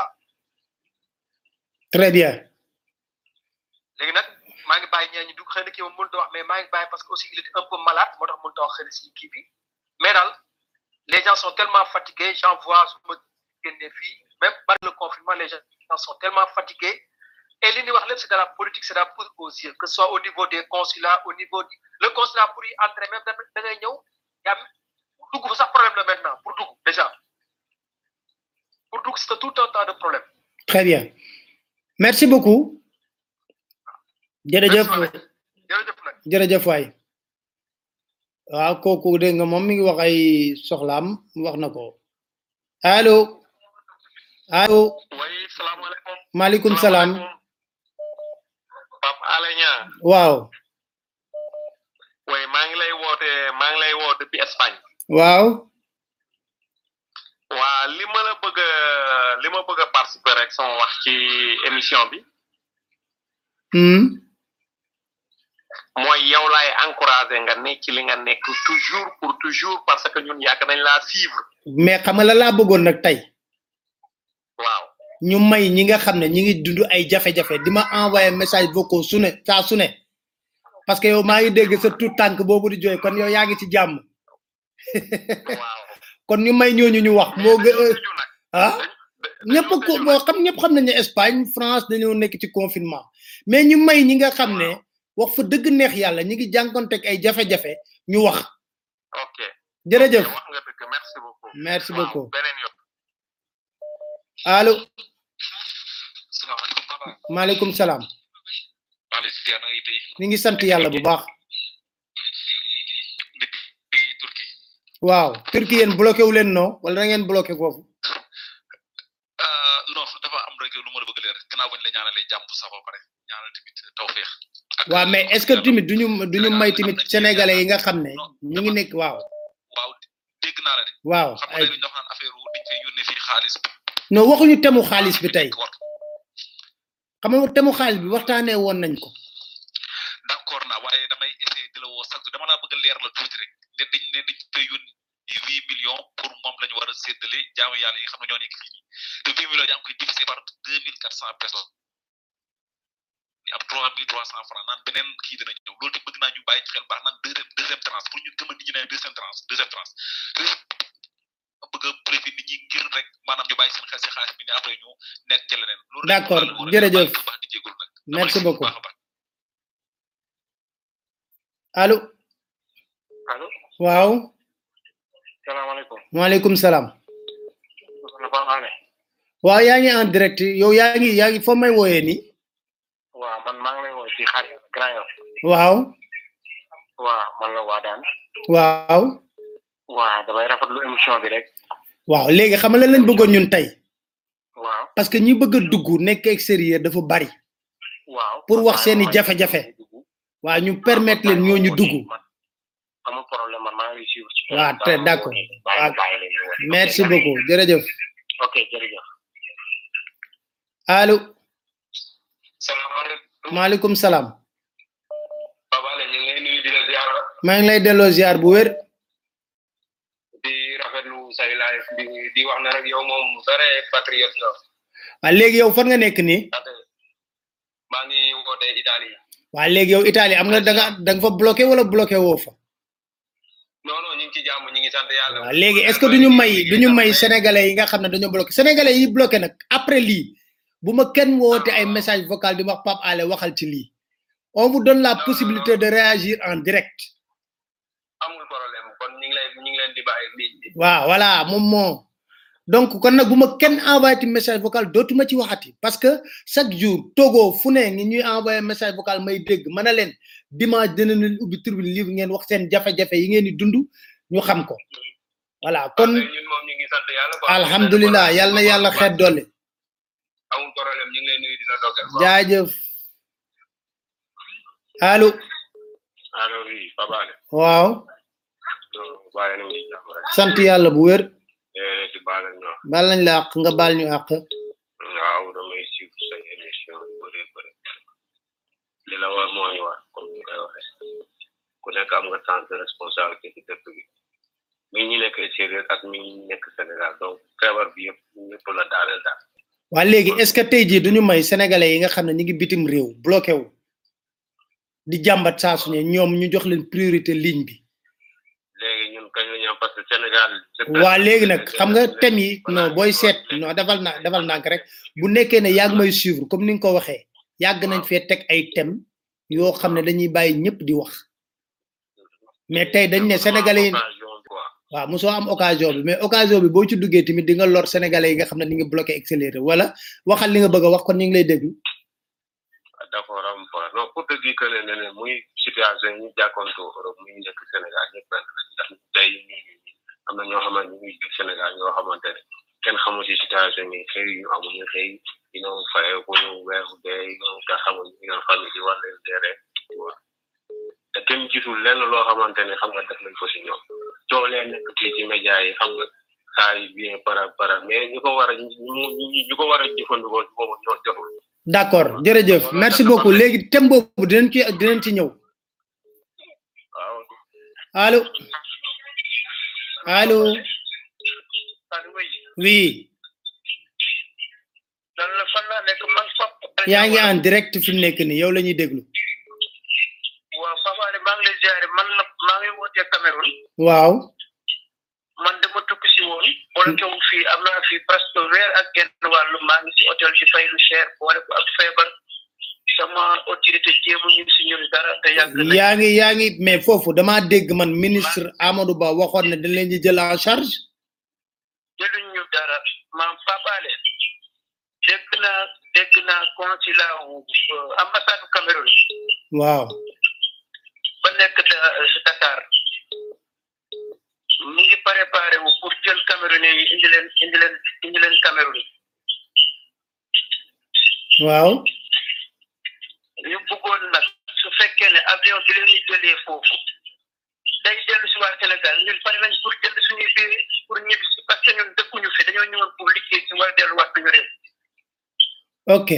S2: très bien
S6: léegi nag maa ngi bàyyi ñee ñu dugg xëy na kii moom mënut a wax mais maa ngi bàyyi parce que aussi il est un peu malade moo tax mënut a wax xëy na si kii bi mais daal les gens sont tellement fatigués j'en vois su ma génnee fii même par le confinement les gens sont tellement fatigués et li ñuy wax lépp c'est de la politique c'est de la poudre aux yeux que ce soit au niveau des consulats au niveau du le consulat pour y entrer même da da ngay ñëw yaa pour dugg fa sax problème la maintenant pour dugg déjà pour dugg c'est tout un tas de problème
S2: très bien merci beaucoup jërëjëf
S6: Merci, jërëjëf nag
S2: jërëjëf waay waaw kooku dégg nga moom mi ngi wax ay soxlaam wax na ko allo allo
S7: way salaamaaleykum
S2: maaleykum salaam
S7: Pape Alé Niang
S2: waaw
S7: way maa ngi lay woote maa ngi lay woo depuis Espagne
S2: waaw
S7: waa li ma la bëgg a li ma bëgg a participer rek sama wax ci émission bi
S2: hmm
S7: mooy yow laay encouragé nga nekk ci li nga nekk toujours pour toujours parce que ñun yàgg nañ laa suivre
S2: mais xam nga la laa bëggoon nag tey
S7: waaw
S2: ñu may ñi nga xam ne ñi ngi dund ay jafe-jafe di ma envoyé message vocaux su ne saa su ne parce que yow maa ngi dégg sa tout tànk boobu di jooy kon yow yaa ngi ci jàmm
S7: waaw
S2: kon ñu may ñooñu ñu wax moo gën
S7: dañoo tëju nag
S2: ah ñëpp ko boo xam ñëpp xam nañ ne Espagne France dañoo nekk ci confinement mais ñu may ñi nga xam ne wax fa dëgg neex yàlla ñi ngi jànkonteeg ay jafe-jafe ñu wax
S7: ok
S2: jërëjëf
S7: wax nga dëgg merci beaucoup
S2: merci
S7: Waaw,
S2: beaucoup
S7: beneen yoon
S2: allo
S7: salaamaaleykum papa
S2: maaleykum salaam
S7: maa ngi ziar na ngay tey
S2: ñu ngi sant yàlla bu baax
S7: depuis Turquie
S2: waaw Turquie yéen bloqué wu leen non wala da ngeen bloqué foofu
S7: Euh, non dafa am rek lu ma la bëgg leer gannaaw bañ la ñaanalee jàmm sax ba pare ñaanal tamit tawféex ak
S2: waaw mais est ce que tamit duñu duñu may tamit sénégalais yi nga xam ne ñu ngi nekk waaw
S7: waaw dégg naa la de
S2: waaw
S7: xam nga
S2: ay
S7: dañu dox naan affaire wu dañ fay yónnee fii xaalis
S2: non waxuñu temu xaalis bi tey
S7: war
S2: xam nga temu xaalis bi waxtaanee woon nañ ko
S7: d'accord naa waaye damay essayer di la woo chaque jour dama laa bëgg a leer la tuuti rek ne dañ ne dañ fay yónnee huit millions pour moom la ñu war a séddale jaamu yàlla yi nga xam ne ñoo nekk fii nii te huit millions yaa ngi koy diviser par deux mille quatre cent personnes di am trois mille trois cent francs naan beneen kii dina ñëw loolu te bëgg naa ñu bàyyi ci xel baax naan deuxième deuxième tranche pour ñu gëm a nit ñi ne deuxième tranche deuxième tranche bëgg a préfet nit ñi ngir rek maanaam ñu bàyyi seen xel si xaalis bi ne après ñu nekk ci leneen loolu rek
S2: D'accord,
S7: moo tax
S2: jërëjëf.
S7: bu baax di jégalu nag
S2: Merci
S7: Dama lay
S2: beaucoup.
S7: bu baax a baax.
S2: allo
S7: allo
S2: waaw
S7: salaamaaleykum
S2: waaleykum salaam
S7: na Pape Alé
S2: waaw yaa ngi en direct yow yaa ngi yaa ngi foo may wooyee nii
S7: waaw man maa ngi lay woo ci xar Grand Yoff
S2: waaw
S7: waaw man la waa daan
S2: waaw
S7: waaw damay rafetlu émission bi rek
S2: waaw léegi xam nga lan lañ bëggoon ñun tey
S7: waaw
S2: parce que ñi bëgg a dugg nekk extérieur dafa bari
S7: waaw
S2: pour wax seeni jafe-jafe waaw ñu permettre leen ñooñu dugg
S7: amul problème man maa ngi lay suivre ci
S2: waaw très d'accord
S7: bàyyi
S2: waaw
S7: bàyyi leen ñu woote.
S2: merci beaucoup jërëjëf
S7: ok jërëjëf
S2: allo
S7: salaamaaleykum
S2: maaleykum salaam
S7: Pape Alé ñu ngi lay nuyu di la ziar
S2: maa ngi lay delloo ziar bu wér
S7: di rafetlu say live di di wax ne rek yow moom vrai patriote nga
S2: waaw léegi yow fan nga nekk nii
S7: ndaxte maa ngi woote Italie
S2: waaw léegi yow Italie am nga da nga da nga fa bloqué wala bloqué woo fa
S7: non non ñu ngi ci jàmm ñu ngi sant yàlla
S2: waaw léegi est ce que duñu may duñu may sénégalais yi nga xam ne dañoo bloqué sénégalais yi bloqué nag après lii bu ma kenn woote ay message vocal di wax Pape Alé waxal ci lii on vous donne la possibilité de réagir en direct
S7: amul problème kon ñu ngi lay ñu ngi leen di bàyyi ligne bi
S2: waaw voilà moom moo donc kon nag bu ma kenn envoyé ti message vocal dootuma ci waxati parce que chaque jour togo fu ne ngi ñuy envoyé message vocal may dégg mën na leen dimanche dina leen ubbi tribune livre ngeen wax seen jafe-jafe yi ngeen di dund ñu xam ko voilà kon
S7: ñun moom ñu ngi sant yàlla quoi
S2: alhamdulilah yàlla na yàlla xeet dolli
S7: amul problème ñu ngi lay nuyu di la dogal
S2: jaajëf allo
S7: allo oui Pape Alé
S2: waaw
S7: bàyyi nañu ci jàmm rek
S2: sant yàlla bu wér
S7: eh di baal ñoo
S2: baal nañ la àq nga baal ñu àq
S7: waaw damay suivre say émission yu bëri bëri li la war moo ñu war comme ni koy waxee ku nekk am nga temps de responsabilité ci dëkk bi mi ñi nekk extérieur ak mi ñi nekk Sénégal donc feebar bi yëpp ñëpp la daaneel daal
S2: waa léegi est ce que tey jii duñu may sénégalais yi nga xam ne ñu ngi bitim réew bloqué wu di jàmbat saa su ne ñoom ñu jox leen priorité ligne bi
S7: léegi ñun kañ la ñu am parce que Sénégal
S2: waa léegi nag xam nga thème yi non booy seet non defal na defal nànk rek bu nekkee ne yàgg may suivre comme ni nga ko waxee yàgg nañ fee teg ay thème yoo xam ne dañuy bàyyi ñëpp di wax mais tey dañ ne sénégalais yi waaw mosoo am occasion bi mais occasion bi boo ci duggee tamit di nga lor sénégalais yi nga xam ne di nga bloqué accéléré wala waxal li nga bëgg a wax kon ñu ngi lay déglu
S7: d'accord am fa non pour te dire que ne ne muy situation yi ñu jàkkoonto Europe muy nekk Sénégal ñëpp benn lañ ndax tey ñu am na ñoo xamante ñu ngi biir Sénégal ñoo xamante ne
S8: kenn xamul si situation yi xëy ñu amuñu xëy you know fayee ko ñu weer bu dee you know nga xamul you know famille yi war leen gérer te kenn gisul lenn loo xamante ne xam nga def nañ ko si ñoom coow lee nekk fii ci média yi xam nga saa yi bien para para mais ñu ko war a ñu ñu ko war a jëfandikoo boobu ñoo joxul
S2: d'accord jërëjëf merci beaucoup léegi thème boobu dinañ ci dinañ ci ñëw
S8: waaw
S2: allo allo oui
S6: lan la fan laa nekk man fap
S2: yaa ngi en direct fi mu nekk nii yow la ñuy déglu
S6: waaw Papa Alé maa ngi lay ziare man la maa ngi wootee Cameroun
S2: waaw
S6: man dama tukki si woon wala tew fii am naa fii presque weer ak genn wàllu maa ngi si hôtel ci fay lu cher boole ko ak feebar sama autorité jéemu ñu si ñun dara te yàgg na
S2: yaa ngi yaa ngi mais foofu dama dégg man ministre Amadou Ba waxoon ne dañ leen di jël en charge
S6: jëluñ ñu dara maam Papa Alé dégg naa dégg naa consulat wu ambassade bu Cameroun
S2: waaw
S6: ba nekk da- si Dakar mu ngi préparé wu pour jël Camerounais yi indi leen indi leen indi leen Cameroun
S2: waaw
S6: ñu bëggoon nag su fekkee ne avion bi leen di jëlee foofu day dellu si waa Sénégal ñun pare nañ pour jënd suñuy biir pour ñibbi si parce que ñun dëkkuñu fi dañoo ñëwoon pour liggéey si war a delluwaat suñu réew
S2: ok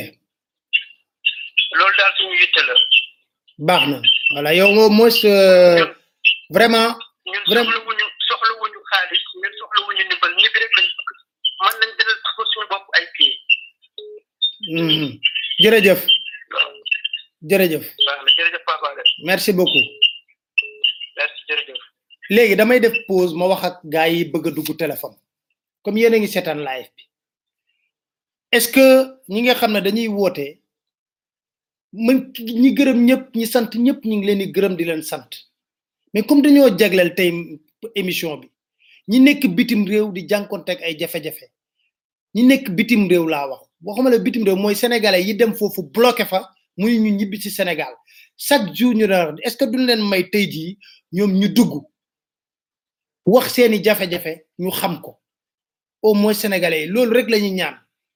S6: loolu daal suñu yitte la
S2: baax na voilà yow au moins euh, vraiment
S6: ñun
S2: Vraiment.
S6: soxlawuñu soxlawuñu xaalis ñun soxlawuñu ndimbal ñibbi rek lañ bëgg mën nañ jëlal ko suñu bopp ay pied
S2: mhm. jërëjëf
S6: waaw
S2: jërëjëf
S6: baax na jërëjëf Papa Alé
S2: merci beaucoup
S6: merci jërëjëf
S2: léegi damay def pause ma wax ak gars yi bëgg a dugg téléphone comme yéen a ngi seetaan live bi est-ce que ñi nga xam ne dañuy woote mën ñi gërëm ñëpp ñi sant ñëpp ñu ngi leen di gërëm di leen sant mais comme dañoo jagleel tey émission bi ñi nekk bitim réew di jànkonteeg ay jafe-jafe ñi nekk bitim réew laa wax waxuma la bitim réew mooy sénégalais yi dem foofu bloqué fa muy ñu ñibbi ci Sénégal chaque jour ñu daan est-ce que duñ leen may tey jii ñoom ñu dugg wax seeni jafe-jafe ñu xam ko au moins sénégalais yi loolu rek la ñuy ñaan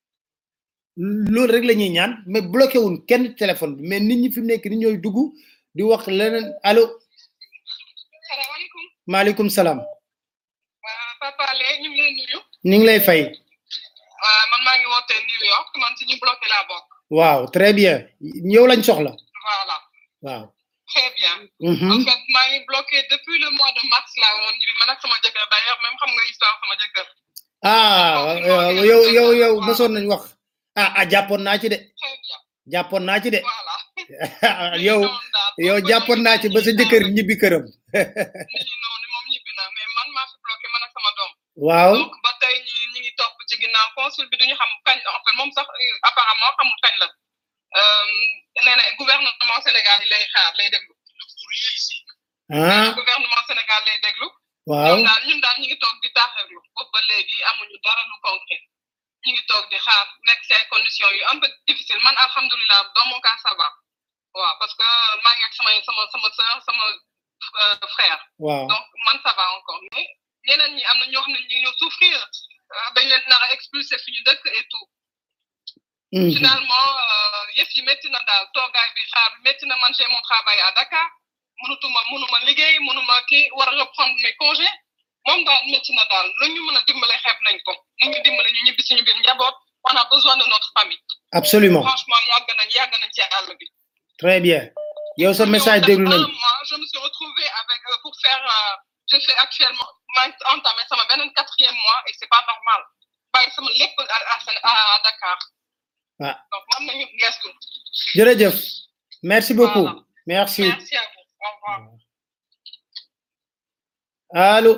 S2: loolu rek la ñuy ñaan mais bloqué wuñ kenn téléphone bi mais nit ñi fi mu nekk ni ñooy dugg di wax leneen allo
S9: salaamaaleykum
S2: maaleykum salaam
S9: waa Papa Alé ñu ngi lay nuyu
S2: ñu ngi lay fay
S9: waa man maa ngi wootee New York man ci ñu bloqué laa bokk
S2: waaw très bien yow lañ soxla
S9: voilà
S2: waaw
S9: très bien
S2: mhm
S9: en fait maa ngi bloqué depuis le mois de mars laa woon ñu man ak sama jëkkër d'ailleurs même xam nga histoire sama jëkkër
S2: ah waaw, yow yow yow mosoon nañ wax ah ah jàppoon naa ci de
S9: très bien
S2: jàppoon naa ci de
S9: voilà
S2: yow
S9: noonu daal
S2: yow jàppoon naa ci ba sa jëkkër ñibbi këram
S9: nit ñi noonu moom ñibbi na mais man maa fi bloqué man ak sama doom
S2: waaw
S9: donc ba tey ñi ñi ngi topp ci ginnaaw consul bi duñu xam kañ la en fait moom sax euh, apparemment xamul kañ la Euh, nee na gouvernement Sénégal yi lay xaar lay déglu
S2: ah
S9: gouvernement Sénégal lay déglu
S2: waaw
S9: ñun daal ñun daal ñu ngi toog di taaxirlu boobu ba léegi amuñu dara lu concret ñu ngi toog di xaar nekk ci ay conditions yu un peu difficile man alhamdulilah dans mon cas ça va waaw parce que maa ngi ak sama sama sama sœur sama euh, frère
S2: waaw
S9: donc man ça va encore mais ñeneen ñi am na ñoo xam ne ñu ngi ñëw souffrir euh, dañ leen nar a expulser fi ñu dëkk et tout
S2: mhm.
S9: finalement euh, yëf yi métti na daal toogaay bi xaar bi métti na man j'ai mon travail à Dakar mënutuma mënuma liggéey mënuma kii war a reprendre mes congés moom daal métti na daal lu ñu mën a dimbale xeeb nañ ko lu ñu dimbale ñu ñibbi suñu biir njaboot on a besoin de notre famille
S2: absolument
S9: franchement yàgg nañ yàgg nañ ci àll bi
S2: très bien yow sa message déglu nañ
S9: un mois je me suis retrouvée avec euh, pour faire euh, je fais actuellement maa ngi entamé sama beneen quatrième mois et c'est pas normal bàyyi sama lépp à à Sén- à à Dakar
S2: Ah.
S9: donc am nañu gestu
S2: jërëjëf merci beaucoup
S9: Voilà.
S2: merci
S9: merci à vous au revoir
S2: allo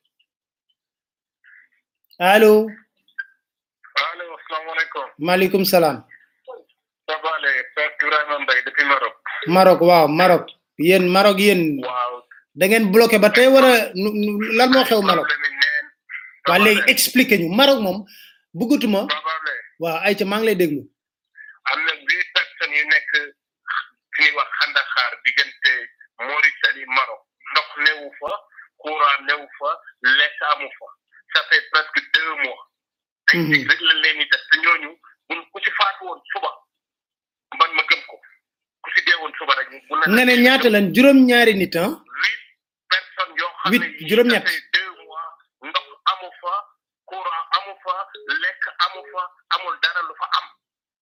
S2: allo
S8: allo asalaamaaleykum
S2: maaleykum salaam
S8: Papa Alé Père Ibrahima Mbaye depuis Maroc
S2: Maroc waaw Maroc yéen Maroc yéen
S8: waaw
S2: da ngeen bloqué ba tey wala nu- nu- lan moo xew Maroc
S8: problème yi neen
S2: waa léegi expliqué ñu Maroc moom bëggatuma
S8: Papa Alé
S2: waaw ayca maa ngi lay déglu
S8: am na huit personnes yu nekk fi ñuy wax xandaxaar diggante Mauritanie Maroc ndox newu fa courant newu fa lekk amu fa ça fait presque deux mois
S10: ay dig rek lañ leen di def te ñooñu buñ ku si faatu woon suba man ma gëm ko ku si dee woon suba rek bu la
S2: nga ne ñaata lan juróom ñaari nit ah
S10: personnes yoo xam
S2: huit
S10: ne yii
S2: juróom ñett
S10: dafay deux mois ndox amu fa courant amu fa lekk amu fa amul dara lu fa am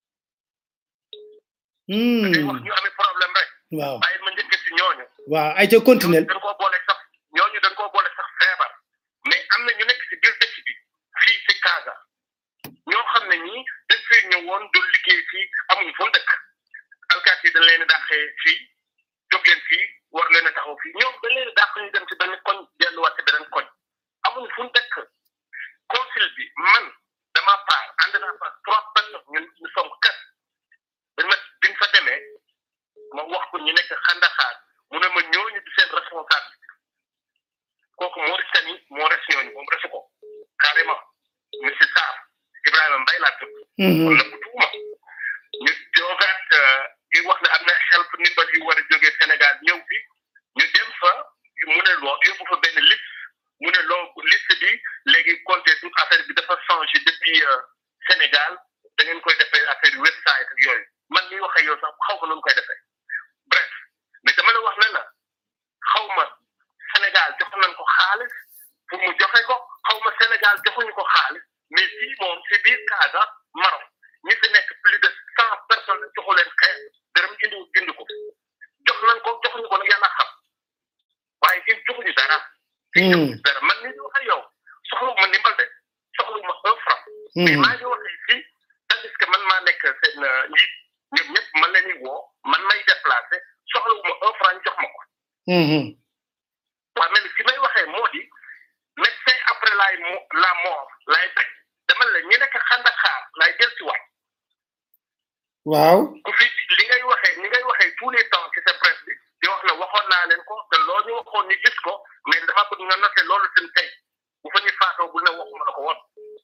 S10: dañuy wax
S2: hmm
S10: ñu amee problème rek
S2: waaw
S10: bàyyi ma njëkk si ñooñu
S2: waaw ay ca continuel
S10: dañ koo boole sax ñooñu dañ koo boole sax feebar mais am na ñu nekk si biir dëkk bi fii si Casa ñoo xam ne ñii dañ fee ñëwoon doon liggéey fii amuñu fu mu dëkk alkaati yi dañ leen a dàqee fii jóg leen fii war leen a taxaw fii ñoom dañ leen a dàq ñu dem ci benn koñ delluwaat ci beneen koñ amuñu fu mu dëkk consul bi man dama paar ànd naa fa trois personnes ñun ñu sommes quatre dañ ma biñ fa demee ma wax ko ñu nekk xandaxaar mu ne ma ñooñu di seen responsable kooku Mauritanie moo res ñooñu moom resu ko carrément monsieur Sarr Ibrahima Mbaye laa tudd kon nag tuuma ñu joogaat di wax ne am na help ndimbal yu war a jógee Sénégal ñëw fi ñu dem fa mu ne loo yóbbu fa benn liste mu ne loo liste bi léegi compté toute affaire bi dafa changé depuis Sénégal da ngeen koy defee affaire yu website ak yooyu man mi wax ak yow sax xaw ma nu koy defee bref mais dama la wax ne la xaw ma Sénégal jox nañ ko xaalis pour mu joxe ko xaw ma Sénégal joxuñu ko xaalis mais fii moom si biir Casa Maroc ñi fi nekk plus de cent personnes joxu leen xeex dërëm indi indi ko jox nañ ko joxuñu ko nag yàlla xam waaye in joxuñu dara dara man ni di wax ak yow soxlu ma ndimbal de soxlu ma un franc mais maa ngi waxee fii tandis que man maa nekk seen njiit ñoom ñëpp man leen di woo man may déplacé soxlu ma un franc ñu jox ma ko waaw mais fi may waxee moo di médecin après laay mo la mort laay bañ dama la ñu nekk xandaxaar laay jël si waat
S2: waaw
S10: ku fi li ngay waxee ni ngay waxee tous les temps ci sa presse bi di wax ne waxoon naa leen ko te loo ñu waxoon ñu gis ko mais dama bëgg nga noté loolu seen tey bu fa ñu faatoo bu ne waxuma la ko woon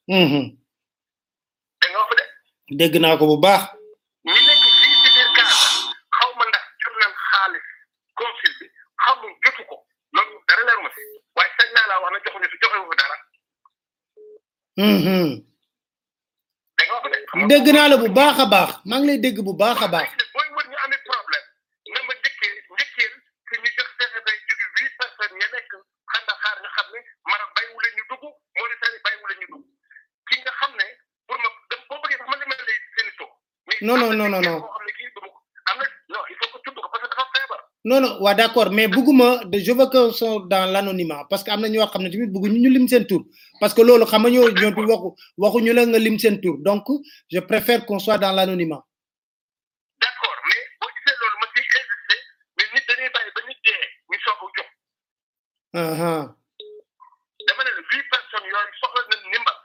S10: da nga wax de
S2: dégg naa ko bu baax
S10: ñi nekk fii ci biir Casa xaw ma ndax jot nañ xaalis consul bi xamul jotu ko loolu dara leer ma si waaye sañ naa laa wax ne joxuñu fi joxewu fi dara da nga wax de
S2: dégg naa la bu baax a baax maa ngi lay dégg bu baax a baax
S10: booy wër ñu amee problème na ma njëkkee njëkkeel que ñu jox fexe bay jóge huit personnes ña nekk xandaxaar nga xam ne Maroc bàyyiwu leen ñu dugg Mauritanie bàyyiwu leen ñu dugg ki nga xam ne pour ma dem boo bëggee sax ma li ma lay seen i
S2: non non non non non
S10: koo xam ne kii du ma ko am na non il faut que tudd ko parce que dafa feebar
S2: non non waa d'accord mais bëgguma de je veux que sont dans l'anonymat parce que am na ñoo xam ne tamit bëgguñu ñu lim seen tur parce que loolu xam nga ñoo ñoom tamit waxu waxuñu la nga lim seen tur donc je préfère qu'on soit dans l'anonymat
S10: d'accord mais boo gisee loolu ma ciy insister mais nit dañuy bàyyi ba nit dee ñu soog a jox
S2: aha
S10: dama ne la huit personnes yooyu soxla nañ ndimbal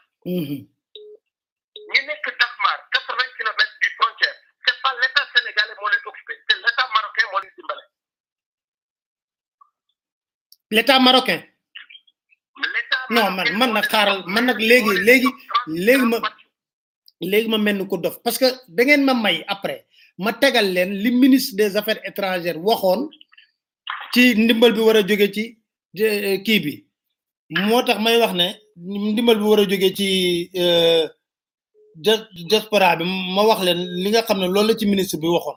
S10: ñi nekk Dakar quatre vingt kilomètres du frontière c'est pas l'état sénégalais moo leen occupé c'est l'état marocain moo leen dimbale
S2: l'état marocain non man man nag xaaral man nag léegi léegi léegi ma léegi ma mel ni ko dof parce que da ngeen ma may après ma tegal leen li ministre des affaires étrangères waxoon ci ndimbal bi war a jóge ci kii bi moo tax may wax ne ndimbal bi war a jóge ci diaspora bi ma wax leen li nga xam ne loolu la ci ministre bi waxoon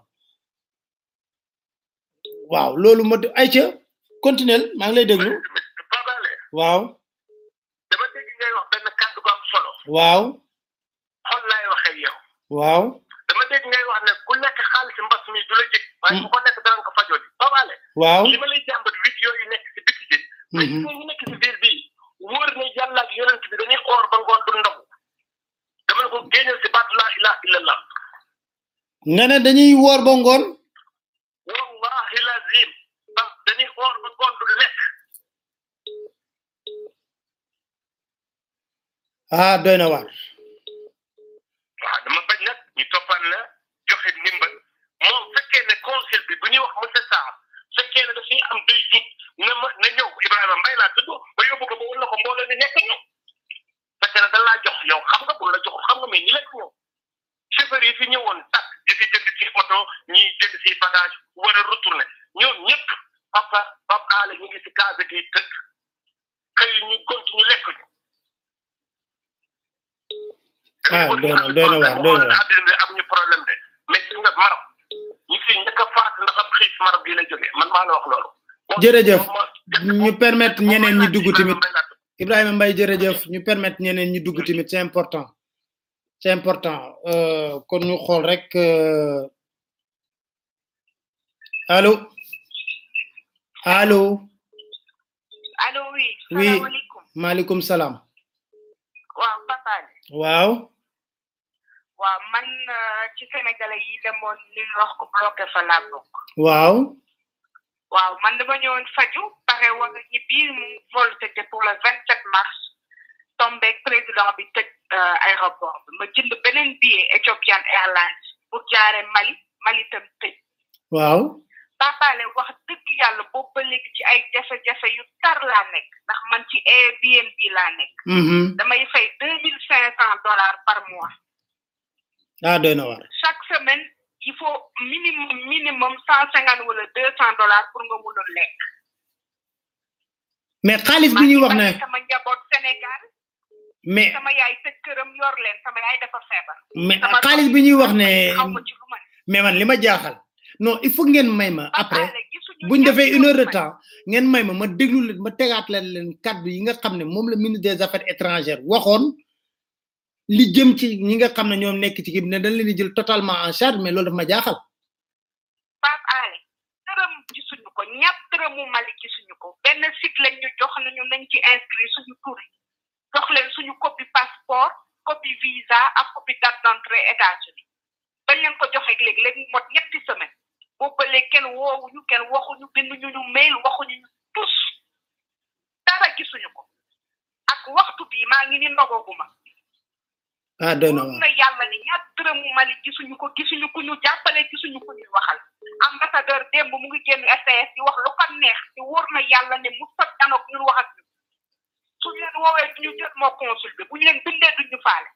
S2: waaw loolu ma ay ca continuel maa ngi lay déglu waaw
S10: dama dégg ngay wax benn kàddu gu am solo
S2: waaw
S10: xol laay waxee yow
S2: waaw
S10: dama dégg ngay wax ne ku nekk xaalis mbas mi du la jëg waaye ku ko nekk danañ ko fajoo ji babaale
S2: waaw
S10: li ma lay jàmbat vidéo yi nekk si biti ji mais gis nga ñu nekk si biir bii wóor na yàlla ak yonent bi dañuy xoor ba ngoon du ndogu dama ne ko génneel si baatu laa ilaha illallah
S2: nga ne dañuy woor ba ngoon
S10: wallahi lazim ba dañuy xoor ba ngoon du lekk
S2: ah doy na waar
S10: waaw dama bañ nag ñu toppal la joxe ndimbal moom fekkee ne conseil bi bu ñuy wax monsieur Sarr fekkee ne dafay am day jut na ma na ñëw Ibrahima Mbaye laa tudd ba yóbbu ko ba wala ko mbooloo ni nekk ñëw fekkee ne da laa jox yow xam nga bu la jox xam nga mais ñi lekk ñëw chauffeur yi fi ñëwoon tak di fi jënd ci oto ñi jënd ci bagage war a retourner ñoom ñëpp papa papa aale ñu ngi si case gi tëkk xëy ñu continue lekk ñu
S2: ah doy na doy na waar doy na waar
S10: àddina bi am ñu problème de mais gis nga Maroc ñi fi njëkk a faat ndax ab xiif Maroc gi la jógee man maa la wax loolu
S2: jërëjëf ñu permettre ñeneen ñi dugg tamit Ibrahima Mbaye jërëjëf ñu permettre ñeneen ñi dugg tamit c'est important c'est important euh, kon ñu xool rek euh, allo allo
S11: allo oui
S2: oui
S11: salaamaaleykum
S2: maaleykum salaam
S11: waaw Papa
S2: waaw
S11: waaw man euh, ci sénégalais yi demoon li ñu wax ko bloqué fa laa bokk
S2: waaw
S11: waaw man dama ñëwoon faju pare war a ñibbi mu vol c'était pour le vingt sept mars tombeeg président bi tëj euh, aéroport bi ma jënd beneen billet Ethiopian Airlines pour jaare Mali Mali tam tëj
S2: waaw
S11: papaale wax dëgg yàlla boobu ba léegi ci ay jafe-jafe yu tar laa nekk ndax man ci Airbnb laa nekk
S2: mhm
S11: damay fay deux mille cinq cent dollars par mois
S2: ah doy na waar
S11: chaque semaine il faut minimum minimum cent cinquante wala deux cent dollars pour nga mun a lekk
S2: mais xaalis bi ñuy wax ne
S11: sama njaboot Sénégal
S2: mais
S11: sama yaay tëj këram yor leen sama yaay dafa feebar
S2: mais
S11: sama
S2: xaalis
S11: doom
S2: bi ñuy wax ne
S11: xaw ma ci lu ma
S2: mais man li ma jaaxal non il faut ngeen may ma après buñ defee une heure de temps ngeen may ma ma déglu leen ma tegaat leen leen kaddu yi nga xam ne moom la ministre des affaires étrangères waxoon li jëm ci ñi nga xam ne ñoom nekk ci kii bi ne dañ leen di jël totalement en charge mais loolu daf ma jaaxal
S11: Pape Ale dërëm gisuñu ko ñàpp dërëmu Mali gisuñu ko benn site lañ ñu jox nañu nañ ci inscrit suñu tur yi jox leen suñu copie passeport copie visa ak copie date d'entrée États-Unis bañ leen ko joxe léegi léegi mot ñetti semaine boobu ba léegi kenn woowuñu kenn waxuñu binduñu ñu mail waxuñu ñu tus dara gisuñu ko ak waxtu bii maa ngi ni ndogooguma
S2: ah doy na waar
S11: na yàlla ni ñaar dërëmu Mali gisuñu ko gisuñu ku ñu jàppale gisuñu ku ñuy waxal ambassadeur démb mu ngi génn STS di wax lu ko neex te wóor na yàlla ne mu sot anoog ñun wax ak ñu suñu leen woowee duñu jot moo consul bi bu ñu leen bindee duñu faale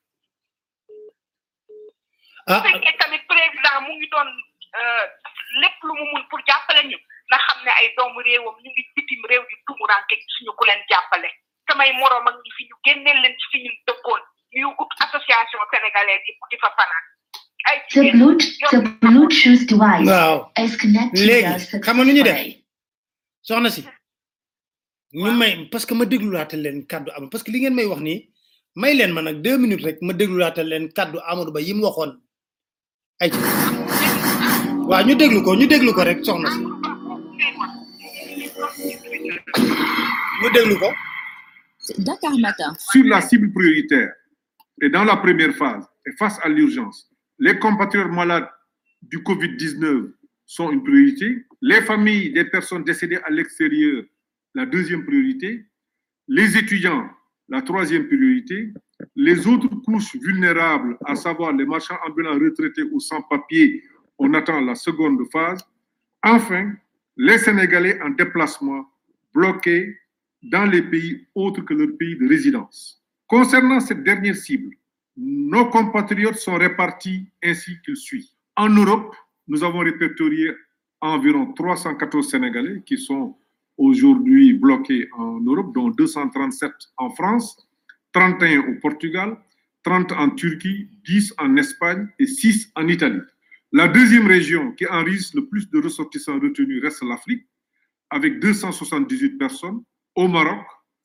S2: ah
S11: bu fekkee tamit président mu ngi doon euh, lépp lu mu mun pour jàppale ñu na xam ne ay doomu réewam ñu ngi bitim réew di tumuranke suñu ku leen jàppale samay moroom ak ñi fi ñu génneel leen ci fi ñu dëkkoon ñu ut association sénégalaise yi di fa fanaan ay
S5: The Bluetooth, the Bluetooth device
S2: Wow.
S5: is connected
S2: léegi xam nga nu ñu def
S5: successfully.
S2: soxna si ñu may parce que ma déglulaatal leen kaddu am parce que li ngeen may wax nii may leen ma nag deux minutes rek ma déglulaatal leen kaddu Amadou Ba yi mu waxoon ay ci waaw ñu déglu ko ñu déglu ko rek soxna si ñu déglu ko
S3: Dakar Matin.
S12: sur la cible prioritaire et dans la première phase et face à l'urgence, les compatriotes malades du Covid-19 sont une priorité, les familles des personnes décédées à l'extérieur, la deuxième priorité, les étudiants, la troisième priorité, les autres couches vulnérables, à savoir les marchands ambulants retraités ou sans-papiers, on attend la seconde phase. Enfin, les Sénégalais en déplacement bloqués dans les pays autres que leur pays de résidence. Concernant cette dernière cible, nos compatriotes sont répartis ainsi qu'il suit. En Europe, nous avons répertorié environ 314 Sénégalais qui sont aujourd'hui bloqués en Europe, dont 237 en France, 31 au Portugal, 30 en Turquie, 10 en Espagne et 6 en Italie. La deuxième région qui enregistre le plus de ressortissants retenus reste l'Afrique, avec 278 personnes, au Maroc.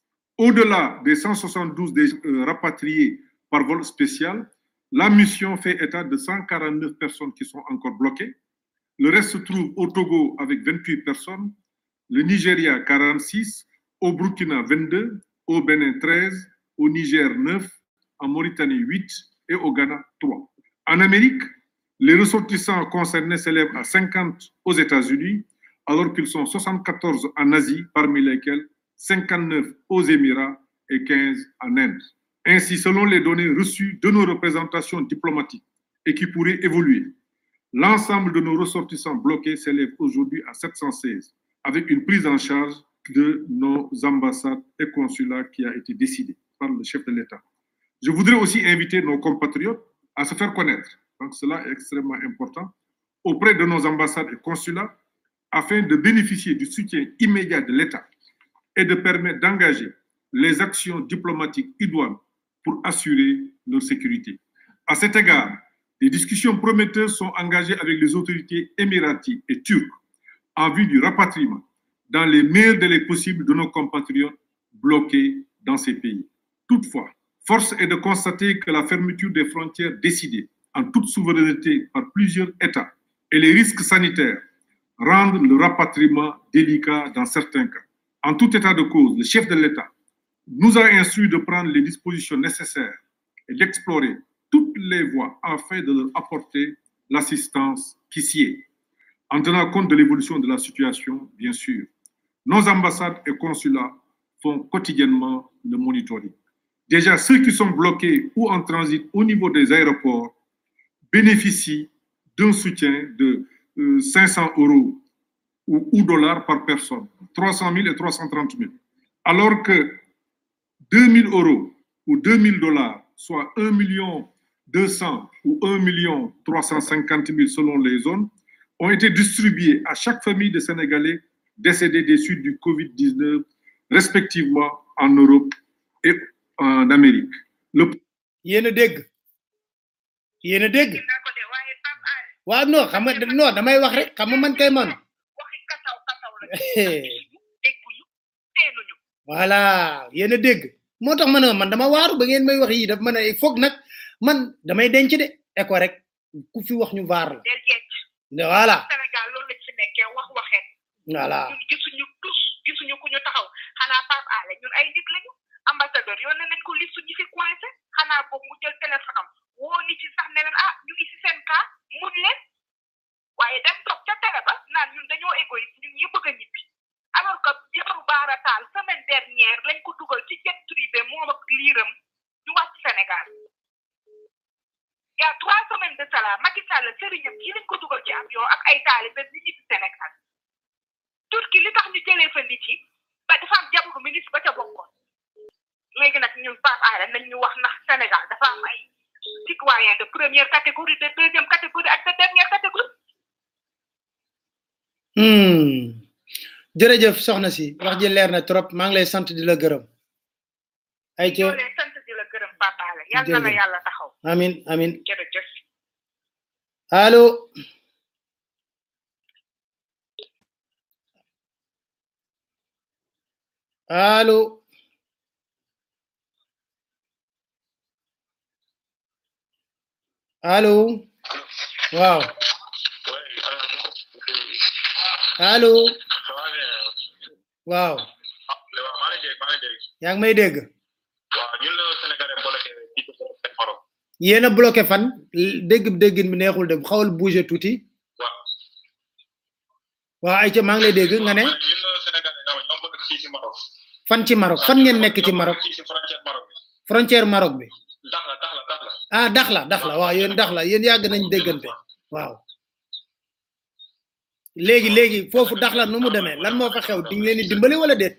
S12: Au-delà des 172 des, euh, rapatriés par vol spécial, la mission fait état de 149 personnes qui sont encore bloquées. Le reste se trouve au Togo avec 28 personnes, le Nigeria 46, au Burkina 22, au Bénin 13, au Niger 9, en Mauritanie 8 et au Ghana 3. En Amérique, les ressortissants concernés s'élèvent à 50 aux États-Unis, alors qu'ils sont 74 en Asie, parmi lesquels 59 aux Émirats et 15 en Inde. Ainsi, selon les données reçues de nos représentations diplomatiques et qui pourraient évoluer, l'ensemble de nos ressortissants bloqués s'élève aujourd'hui à 716, avec une prise en charge de nos ambassades et consulats qui a été décidée par le chef de l'État. Je voudrais aussi inviter nos compatriotes à se faire connaître, donc cela est extrêmement important, auprès de nos ambassades et consulats afin de bénéficier du soutien immédiat de l'État et de permettre d'engager les actions diplomatiques idoines pour assurer leur sécurité. À cet égard, des discussions prometteuses sont engagées avec les autorités émiraties et turques en vue du rapatriement dans les meilleurs délais possibles de nos compatriotes bloqués dans ces pays. Toutefois, force est de constater que la fermeture des frontières décidée en toute souveraineté par plusieurs États et les risques sanitaires rendent le rapatriement délicat dans certains cas. En tout état de cause, le chef de l'État nous a instruit de prendre les dispositions nécessaires et d'explorer toutes les voies afin de leur apporter l'assistance qui s'y est. En tenant compte de l'évolution de la situation, bien sûr, nos ambassades et consulats font quotidiennement le monitoring. Déjà, ceux qui sont bloqués ou en transit au niveau des aéroports bénéficient d'un soutien de euh, 500 euros ou, ou dollars par personne, 300 000 et 330 000. Alors que 2000 euros ou 2000 dollars, soit 1 million 200 ou 1 million 350 000 selon les zones, ont été distribués à chaque famille de Sénégalais décédés des suites du Covid-19, respectivement en Europe et en Amérique. Le
S2: yéen a dégg yéen a dégg waaw non xam nga non damay wax rek xam nga man kay man voilà yéen a dégg moo tax ma ne man dama waaru ba ngeen may wax yi daf ma ne foog nag man damay denc de eko rek ku fi wax ñu vaar la voilà
S11: Sénégal loolu lañ fi nekkee wax waxeet
S2: voilà
S11: ñun gisuñu tus gisuñu ku ñu taxaw xanaa Pape Alé ñun ay nit lañu ambassadeur yónnee nañ ko liste ñi fi coincé xanaa boobu mu jël téléphone am woo nit ci sax ne leen ah ñu ngi si seen cas mun leen waaye dem toog ca télé ba naan ñun dañoo égoïste ñun ñi bëgg a ñibbi alors que jabaru baarataal semaine dernière lañ ko dugal ci jet privé moom ak liiram ñu wàcc Sénégal il y a trois semaines de cela Macky Sall sëriñam ci lañ ko dugal ci avion ak ay taalibe ñu ñibbi Sénégal Turquie li tax ñu jëlee fa nit yi ba dafa am jabaru ministre ba ca bokkoon léegi nag ñun Pape Alé nañ ñu wax ndax Sénégal dafa am ay citoyen de première catégorie de deuxième catégorie ak de dernière catégorie
S2: hmm jërëjëf soxna si wax ji leer na trop maa ngi lay sant di la gërëm ay ca
S11: ñoo leen sant di la gërëm Pape Alé yal na la
S2: Jërëjëf.
S11: yàlla taxaw
S2: amin amin
S11: jërëjëf
S2: allo allo allo waaw allo waaw yaa ngi may dégg
S10: waaw ñun la Sénégalais bloqué ci Maroc
S2: yéen a bloqué fan dégg déggin bi neexul de xawal bouger tuuti
S10: waaw
S2: waaw ay ca maa ngi lay dégg nga ne
S10: ñun la Sénégalais ñoo ñoo bëgg fii ci Maroc
S2: fan ci Maroc fan ngeen nekk ci Maroc
S10: fii ci frontière Maroc bi
S2: frontière Maroc bi
S10: dax la dax la dax la
S2: ah dax la dax la waaw yéen dax la yéen yàgg nañ déggante waaw léegi léegi foofu dax la nu mu demee lan moo fa xew di nga leen di dimbali wala déet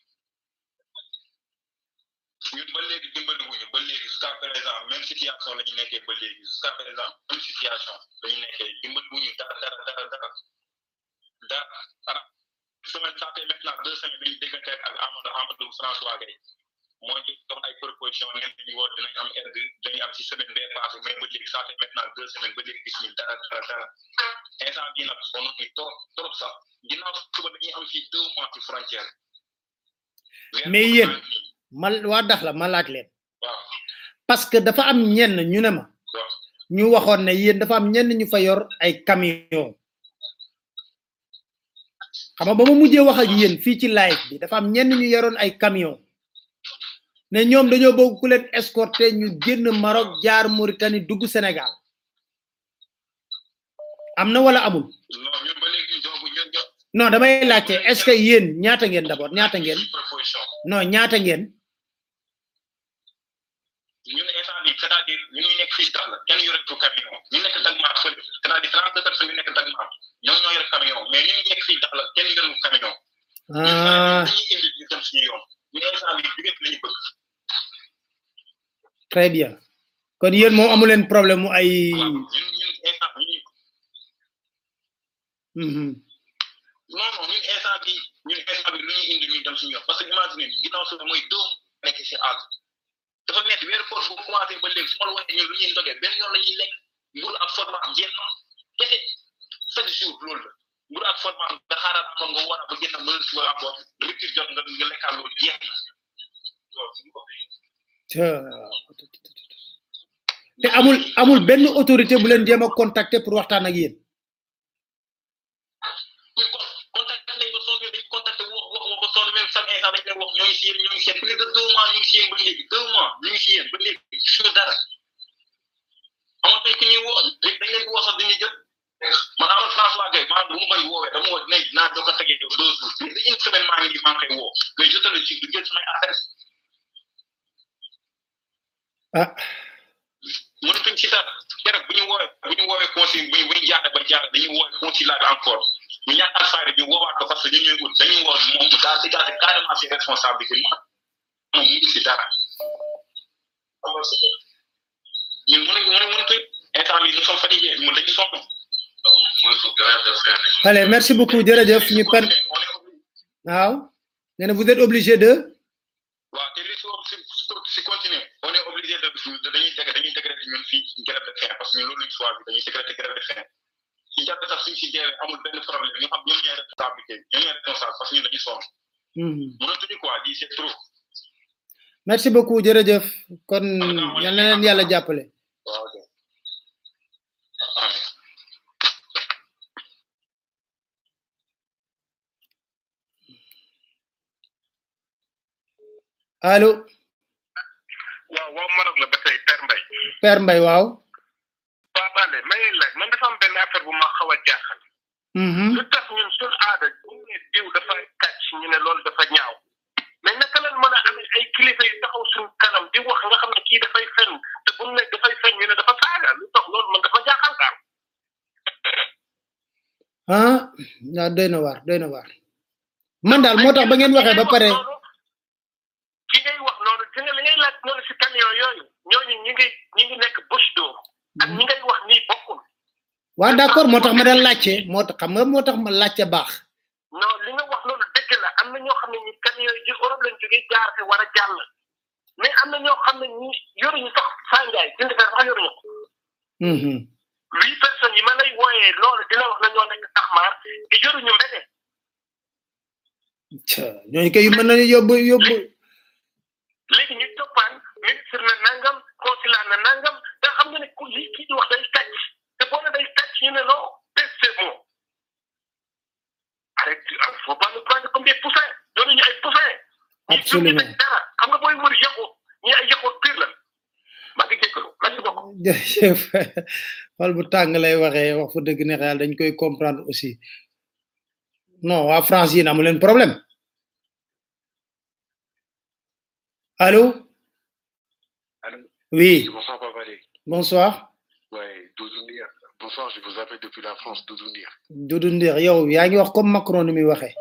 S10: ñun ba léegi dimbali wuñu ba léegi jusqu'à présent même situation la ñu nekkee ba léegi jusqu'à présent même situation la ñu nekkee dimbali wuñu dara dara dara dara dara dara semaine ça fait maintenant deux semaines dañu déggante ak Amadou Amadou François Gueye moo ñu jox ay proposition ngeen ñu woon dinañ am aide dañu am ci semaine bee passé mais ba léegi ça fait maintenant deux semaines ba léegi gis ñu dara dara dara instant bii nag sonn ñu trop trop sax ginnaaw suba dañuy am fii deux mois ci frontière
S2: mais yéen ma waa dax la ma laaj leen parce que dafa am ñenn ñu ne ma ñu waxoon ne yéen dafa am ñenn ñu fa yor ay camion xam nga ba ma mujjee wax ak yéen fii ci live bi dafa am ñenn ñu yoroon ay camion ne ñoom dañoo bëgg ku leen escorter ñu génn Maroc jaar Mauritanie dugg Sénégal am na wala amul
S10: non ñun ba léegi ñu joxagu ñun ñoo
S2: non damay laajte est ce que yéen ñaata ngeen d'abord ñaata ngeen
S10: proposition
S2: non ñaata ngeen
S10: ñun instant bi c'est à dire ñun ñu nekk fii dax la kenn yore tu camion ñu nekk Dagmar fële c'est à dire trente deux personnes yu nekk Dagmar ñoom ñoo yore camion mais ñun ñu nekk fii dax la kenn yore tu camion
S2: ah
S10: dañuy indi ñu dem suñu yoon ñu instant bi diggante lañu bëgg
S2: très bien kon yéen moom amu leen problème mu ay
S10: ñun ñun instant ñun
S2: Mhm.
S10: non non ñun instant bi ñun instant bi lu ñuy indi ñu dem suñu yoon parce que imagine ginnaaw suba mooy dóom nekk si àll
S7: dafa metti weeru koor bu commencé ba léegi su ma la waxee ñun lu ñuy ndogee benn yoon la ñuy lekk mburu ak format am jeex na kese chaque jour loolu la mburu ak format am nga xaaraat amoon nga war a ba génn mën suba am bopp rupture jot nga nga lekkaat loolu jeex na
S2: te amul amul benn autorité bu leen jéem a contacter pour waxtaan ak yéen
S7: contacté nañ ba sonn dañ contacté wax wax wax ba sonn même chaque instant dañ leen wax ñoo ngi si yéen ñoo ngi si yéen plus de deux mois ñu ngi si yéen ba léegi deux mois ñu ngi si yéen ba léegi gisuñu dara amatuñ ku ñuy woo léegi dañ leen di woo sax dañuy jël man amal François Gueye maa bu ma koy woowee dama woo ne naa doo ko tegee yow deux jours plus de une semaine maa ngi nii maa ngi koy woo mais je te le dis du jël samay affaire
S2: ah
S7: mënatuñ ci dara keroog bu ñu woowee bu ñu woowee conseil bu ñu bu ñu jaaxle ba jaaxle dañuy woowee consulat bi encore ñu ñàkkal fayda ñu woowaat ko parce que ñu ñuy ut dañuy woo moom mu daal dégagé carrément ses responsabilités moom moom mu ngi si dara ñun mënuñ mënuñ mënatuñ instant bi nous sommes fatigués mu dañu sonn
S2: allez merci beaucoup jërëjëf ñu per waaw nee na vous êtes obligé de
S7: waaw te li si si si continuer on est obligé de de dañuy dégg dañuy décréter ñun fii grève de faim parce que ñun loolu lañ choisi dañuy décréter grève de faim si jàpp sax suñ si jeexee amul benn problème ñu xam ñoom ñooy responsabilité ñoom ñooy responsable parce que ñun dañuy sonn
S2: Mhm.
S7: mënatuñu quoi lii c'est trop
S2: merci beaucoup jërëjëf kon yal na leen yàlla jàppale
S7: waaw ok
S2: allo
S10: waaw waaw Maroc la ba tey Père Mbaye
S2: Père Mbaye waaw
S10: Pape Alé ma ngi laaj man dafa am benn affaire bu ma xaw a jaaxal
S2: Mhm.
S10: lu tax ñun suñ aada bu ñu ne diw dafay kàcc ñu ne loolu dafa ñaaw mais naka lañ mën a amee ay kilifa yu taxaw suñ kanam di wax nga xam ne kii dafay fen te bu ñu ne dafay fen ñu ne dafa saaga lu tax loolu man dafa jaaxal daal
S2: ah waaw doy na waar doy na waar man daal moo tax ba ngeen waxee ba pare
S10: ki ngay wax noonu di nga li ngay laaj noonu si camion yooyu ñooñu ñi ngi ñi ngi nekk bouche d'eau ak ñi ngay wax nii bokkul
S2: waaw d'accord moo tax ma daan laajte moo tax xam nga moo tax ma laajte baax
S10: non li nga wax loolu dëgg la am na ñoo xam ne ñi camion yi ci Europe lañ jógee jaar fi war a jàll mais am na ñoo xam ne ñi yoruñu sax sànjaay jënd fer sax yoruñu ko
S2: Mhm.
S10: huit personnes yi ma lay wooyee loolu dina wax na ñoo nekk taxmaar te yoruñu mbete
S2: Tcha, ñooñu kay mën nañu yóbbu yóbbu
S10: léegi ñu toppaan ministre na nangam consulat na nangam te xam nga ne ku lii kii di wax day kàcc te boo ne day kàcc ñu ne non c'est bon arrête faut pas nous prendre comme des poussins yoruñu ay poussins
S2: absolument
S10: dara xam nga booy wër yàqu ñi ay yàqu pire la maa ngi jégalu merci beaucoup
S2: jërëjëf xol bu tàng lay waxee wax fa dëgg ne xel dañ koy comprendre aussi non waa France yéen amu leen problème allô oui
S13: Bonsoir, Papa Alé.
S2: bonsoir
S13: Ouais, Doudou Ndir. Bonsoir, je vous appelle depuis la France, Doudou Ndir.
S2: Doudou Ndir yow yaa ngi wax comme Macron ni muy waxee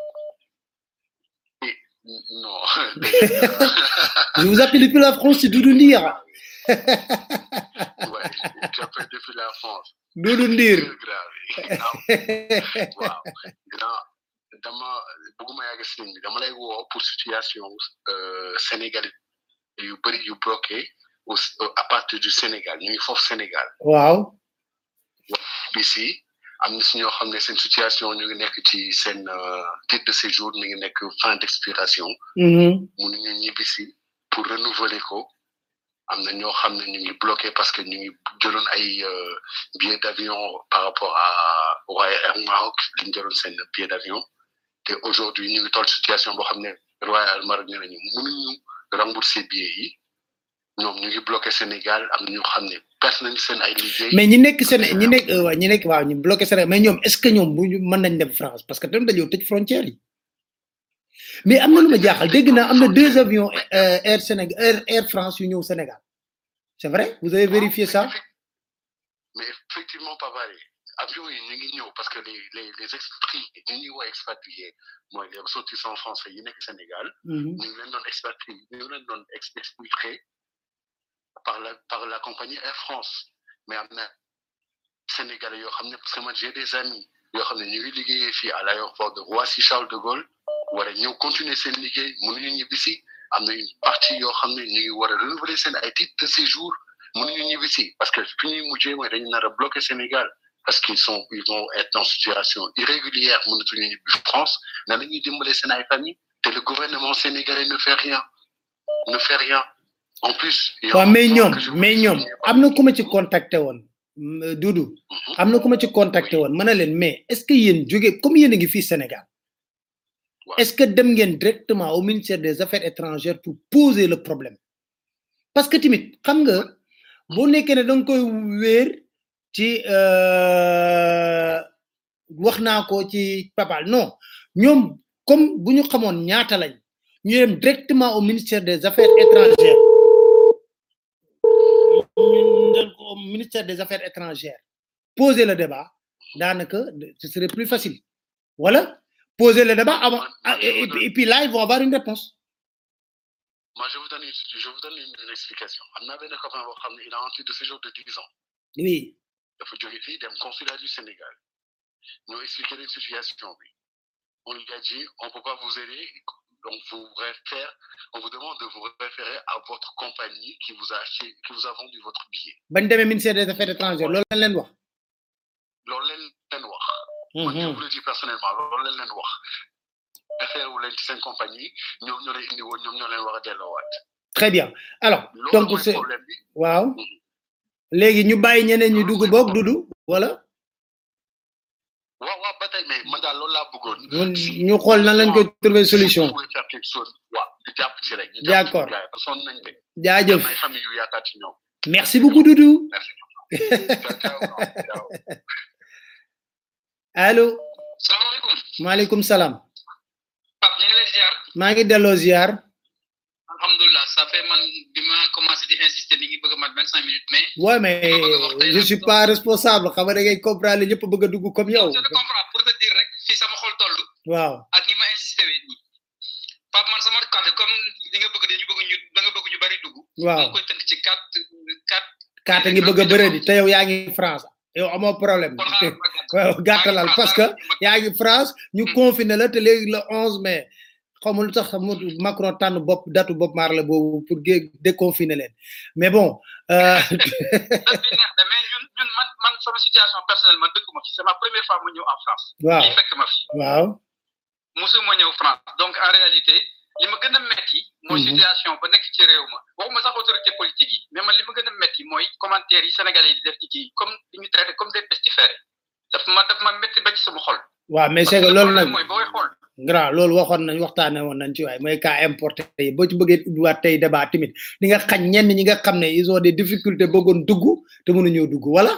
S13: Non.
S2: je vous appelle depuis la France c'est Doudou Ndir
S13: ouais, j'appelle depuis la France.
S2: Doudou Ndir
S13: grave. waaw grand dama bëgguma yàgg si ligne bi dama lay woo pour situation euh, sénégalais yu bëri yu bloqué au, à partir du Sénégal ñu ngi foofu Sénégal
S2: waaw
S13: bi si am na si ñoo xam ne seen situation ñu ngi nekk ci seen euh, titre de séjour mi ngi nekk fin d'expiration
S2: Mhm.
S13: mënuñu ñibbi si pour renouveler ko am na ñoo xam ne ñu ngi bloqué parce que ñu ngi jëloon ay euh, billets d'avion par rapport à Royal Air Maroc li ñu jëloon seen billet d'avion te aujourd'hui ñu ngi toll situation boo xam ne Royal Air Maroc nee nañu mënuñu rembourser billets yi ñoom ñu ngi bloqué Sénégal am na ñoo xam ne perte nañu seen ay liggéey
S2: mais ñi nekk Séné ñi nekk euh, waaw ñi nekk waaw ñu bloqué Sénégal mais ñoom est-ce que ñoom bu ñu mën nañ dem France parce que tamit dañoo tëj frontière yi mais am na lu ma jaaxal dégg naa am na deux avions euh, Air Sénégal Air, Air France yu ñëw Sénégal c'est vrai vous avez vérifié ça
S13: mais effectivement Papa Alé avions yi ñu ngi ñëw parce que les les les esprits ñu ñuy woo expatriés mooy les ressortissants français yi nekk Sénégal
S2: Mhm.
S13: ñu ngi leen doon expatrié ñu ngi leen doon ex exfiltré par la par la compagnie Air France mais am na Sénégalais yoo xam ne parce que man j'ai des amis yoo xam ne ñu ngi liggéeyee fii à l'aéroport de Roissy Charles de Gaulle war a ñëw continuer seen liggéey mënuñu ñibbi si am na une partie yoo xam ne ñu ngi war a renouveler seen ay titres de séjour mënuñu ñibbi si parce que fi ñuy mujjee mooy dañu nar a bloquer Sénégal parce qu'ils sont ils vont être en situation irrégulière mënatuñu ñibbi France na la ñuy dimbale seen ay famille te le gouvernement sénégalais ne fait rien ne fait rien en plus il y a
S2: waaw
S13: un
S2: mais
S13: point
S2: ñoom
S13: que je
S2: mais ñoom am na ku ma ci contacté woon mm, Doudou am na ku ma ci contacté woon ma ne leen mais est ce que yéen jóge comme yéen a ngi fii Sénégal est ce que dem ngeen directement au ministère des affaires étrangères pour poser le problème parce que tamit xam nga boo nekkee ne da nga koy wéer ci euh, wax naa ko ci papal non ñoom comme bu ñu xamoon ñaata lañ ñu dem directement au ministère des affaires étrangères ñu dem ko au ministère des affaires étrangères poser le débat daanaka ce serait plus facile voilà poser le débat avant ah, et, et puis- et puis là ils vont avoir une réponse
S13: Moi, je vous donne une, je vous donne une, une explication. Am na benn copain boo xam ne il a un titre de séjour de 10 ans.
S2: oui
S13: dafa jóge fii dem consulat du Sénégal. Nous expliquer leen situation bi. On lui a dit, on peut pas vous aider, donc vous réfère, on vous demande de vous référer à votre compagnie qui vous a acheté, qui vous a vendu votre billet.
S2: bañ demee ministère des affaires étrangères loolu lañ leen wax
S13: loolu leen leen wax. man je vous le dis personnellement loolu leen leen wax. référé wu leen ci seen compagnie ñoom ñoo leen indi woon ñoom ñoo leen war a delloowaat.
S2: très bien alors
S13: loolu
S2: donc
S13: mooy
S2: c'est
S13: problème bi.
S2: waaw léegi ñu bàyyi ñeneen ñu dugg boog dudu wala
S13: waaw waaw ba tey mais man daal loolu laa bëggoon.
S2: ñu ñu xool nan lañ koy trouver solution
S13: Vous pouvez faire quelque chose. waaw ñu jàpp ci rek. ñu jàpp ci
S2: D'accord.
S13: gars yi parce que sonn nañ de.
S2: jaajëf
S13: am na ay famille yu yaakaar ci ñoom.
S2: merci beaucoup dudu allo
S14: salaamaaleykum
S2: maaleykum salaam
S14: Pape ñu ngi lay ziar
S2: maa ngi delloo ziar
S14: alhamdulilah ça fait man bi ma commencé di insister ni ngi bëgg a mat vingt cinq minutes mais
S2: ouais mais je suis pas responsable xam nga da ngay comprendre ñëpp bëgg a dugg comme yow
S14: je te comprends pour te dire rek fii sama xol toll
S2: waaw
S14: ak ni ma insisté wee nii Pape man sama kàddu comme li nga bëgg dañu bëgg ñu da nga bëgg ñu bari dugg
S2: Waaw.
S14: dama koy tënk ci quatre quatre
S2: kaata ngi bëgg a bëre di te yow yaa ngi France yow amoo problème waaw gàttalal parce que yaa ngi France ñu confiné la te léegi le 11 mai xaw ma lu tax mu Macron tànn bopp datu bopp maar la boobu pour gé déconfiner leen mais bon euh,
S14: mais ñun ñun man man sama situation personnelle man dëkk ma fi c'est ma première fois mu ñëw en France
S2: Waaw.
S14: lii fekk ma fi
S2: waaw
S14: musuma ñëw France donc en réalité li ma gën a metti mooy
S2: Mhm.
S14: situation ba nekk ci réew ma waxuma sax autorité politique yi mais man li ma gën a metti mooy commentaires yi sénégalais yi di def ci kii comme di ñu traité comme des pestiférés daf ma daf ma metti ba ci sama xol
S2: waaw mais c'est que loolu nag
S14: mooy booy xool
S2: grand loolu waxoon nañ waxtaane woon nañ ci waay mooy cas importé yi boo ci bëggee ubbiwaat tey débat tamit di nga xañ ñenn ñi nga xam ne ils ont des difficultés bëggoon dugg te mënuñoo dugg wala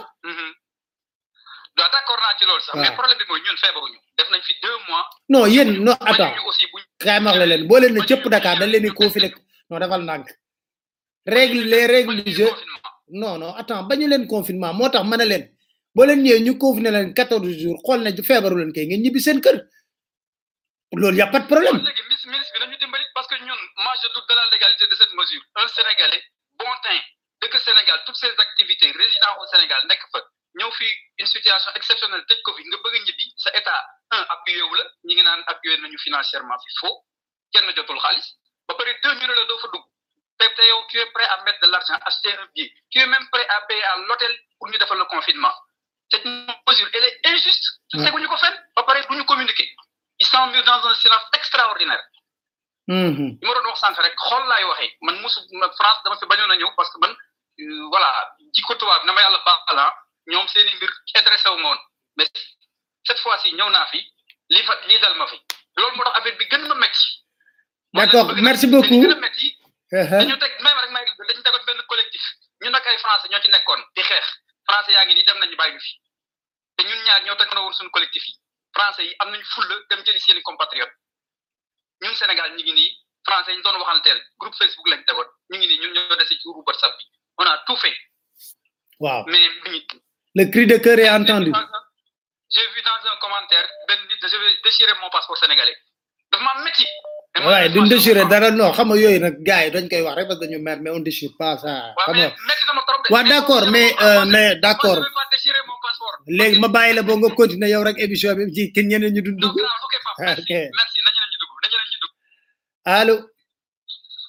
S14: waaw d'accord naa ci loolu sax mais
S2: waaw.
S14: problème bi mooy ñun feebaruñu def nañ fi deux mois
S2: non yéen non attends
S14: ñu aussi buñ
S2: kaay ma wax la leen boo leen ne cëpp Dakar dañ leen di confiner non defal ndànk règle les règles du jeu non non attends bañu leen confinement moo tax ma ne leen boo leen ñëwee ñu confiner leen quatorze jours xool ne feebaru leen kay ngeen ñibbi seen kër loolu y a pas de problème
S14: léegi ministre ministre bi nañu dimbali parce que ñun moi je doute de la légalité de cette mesure un sénégalais bon teint dëkk Sénégal toutes ses activités résident au Sénégal nekk fa ñëw fi une situation exceptionnelle tëj ko fi nga bëgg a ñibbi sa état un appuyé wu la ñi ngi naan appuyé nañu financièrement fi faux kenn jotul xaalis ba pare deux ñu ne la doo fa dugg te te yow tu es prêt à mettre de l'argent acheter un billet tu es même prêt à payer à l'hôtel pour ñu defal le confinement cette mesure elle est injuste
S2: Ouais.
S14: teguñu ko fenn ba pare duñu communiquer ils sont mis dans un silence extraordinaire
S2: Mhm.
S14: li ma doon wax sànq rek xool laay waxee man mosu ma France dama fi bañoon a ñëw parce que man euh, voilà jikko tubaab na ma yàlla baal ah ñoom seen i mbir intéressé wu ma woon mais cette fois ci ñëw naa fi lii fa lii dal ma fi loolu moo tax affaire bi gën ma métti.
S2: d'accord merci beaucoup
S14: gën a métti dañu teg même rek may dañu tegoon benn collectif ñun nag ay français ñoo ci nekkoon di xeex français yaa ngi nii dem nañu bàyyi ñu fi te ñun ñaar ñoo teg na woon suñu collectif yi français yi am nañu fulla dem jëli seen i compatriotes ñun Sénégal ñu ngi nii français yi ñu doon waxanteel groupe Facebook lañ tegoon ñu ngi nii ñun ñoo dese ci groupe WhatsApp bi on a tout fait
S2: waaw
S14: mais mi
S2: le cri de cœur est entendu
S14: j'ai vu dans un commentaire benn nit je vais déchirer mon passeport sénégalais dafa ma métti
S2: waaye duñ déchiré dara non xam nga yooyu nag gars yi dañ koy wax rek parce que dañu mer mais on déchire pas ça xam nga waaw d'accord mais euh, mais d'accord léegi ma bàyyi la boo nga continuer yow rek émission bi ci kenn ñeneen ñu dund dugg ok allo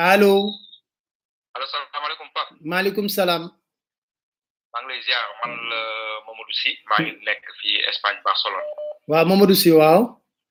S2: allo
S15: allo salaamaaleykum Pape
S2: maaleykum salaam
S15: maa ngi lay ziar man la Mamadou Sy maa ngi nekk fii Espagne Barcelone
S2: waaw Mamadou Sy waaw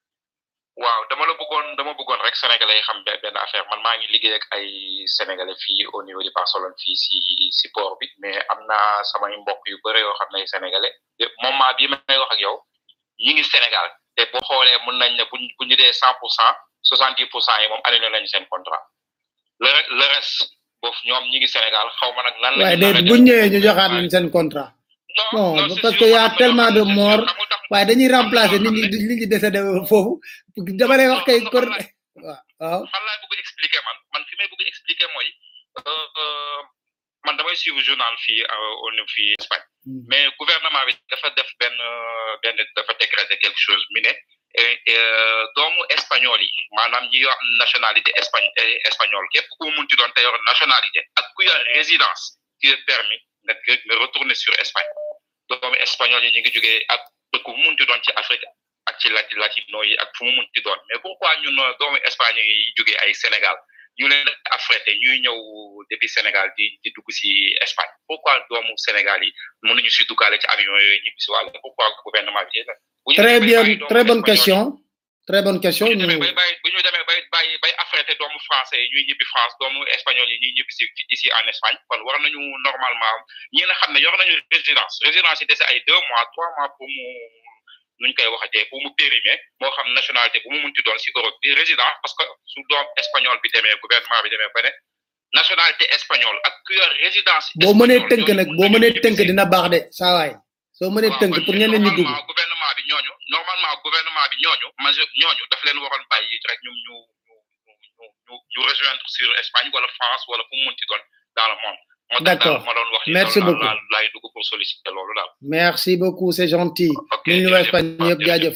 S15: waaw dama la bëggoon dama bëggoon rek sénégalais yi xam be- benn affaire man maa ngi liggéey ak ay sénégalais fii au niveau de Barcelone fii si si port bi mais am naa samay mbokk yu bëre yoo xam ne ay sénégalais te moment bii may wax ak yow ñi ngi Sénégal te boo xoolee mën nañ ne buñ bu ñu dee cent pour cent soixante dix pour cent yi moom annulé nañu seen contrat le re- le reste boofu ñoom ñi ngi Sénégal xaw ma nag lan la
S2: waaye
S15: ñu
S2: de bu ñëwee ñu joxaat leen seen contrat non parce que y a tellement de morts waaye dañuy remplacer nit ñi nit ñi décédé foofu dama lay wax kay kor waaw waaw
S15: fan laay bëgg expliquer man man fi may bëgg expliquer mooy euh, euh, man damay suivre journal fii euh, au niveau fii Espagne mais gouvernement bi dafa def benn euh, benn dafa décréter quelque chose mi ne eh, eh, doomu espagnol yi maanaam ñi yor nationalité espagne eh, espagnol képp ku mu munti doon te yor nationalité ak ku yor résidence qui est permis nga nga retourner sur Espagne doomu espagnol yi ñu ngi jógee ak dëkk bu mu munti doon ci Afrique ak ci lati latino yi ak fu mu munti doon mais pourquoi ñun euh, doomu Espagne yi jógee ay Sénégal ñu leen affrété ñuy ñëw depuis Sénégal di di dugg si Espagne pourquoi doomu Sénégal yi mënuñu si duggaale ci avion yooyu ñibbi si wàll pourquoi gouvernement bi bu ñu
S2: très
S15: demee
S2: bien
S15: bàyyi doomu
S2: très bonne
S15: espagnol
S2: question très bonne question
S15: bu ñu demee
S2: ñu
S15: bay bàyyi bu ñu demee bay bàyyi bay affrété doomu français yi ñuy ñibbi France doomu espagnol yi ñuy ñibbi si ici en Espagne kon war nañu normalement ñi nga xam ne yor nañu résidence résidence yi dese ay deux mois trois mois pour mu nuñ koy waxatee pour mu périmer moo xam nationalité bu mu munti doon si Europe bi résident parce que su doom espagnol bi demee gouvernement bi demee ba ne nationalité espagnole ak ku yor résidence
S2: boo mënee tënk nag boo mënee tënk dina baax de saa waay soo mënee tënk pour ñeneen ñi dugg
S15: normalement gouvernement bi ñooñu normalement gouvernement bi ñooñu majeur ñooñu daf leen waroon bàyyi rek ñum ñu ñu ñu ñu ñu rejoindre sur Espagne wala France wala fu mu munti doon dans le monde moo tax daal
S2: D'accord.
S15: ma doon wax ni
S2: Merci
S15: loolu daal
S2: beaucoup.
S15: laay laay dugg pour solliciter loolu daal
S2: merci beaucoup c'est gentil ñu ñu waa Espagne ñëpp jaajëf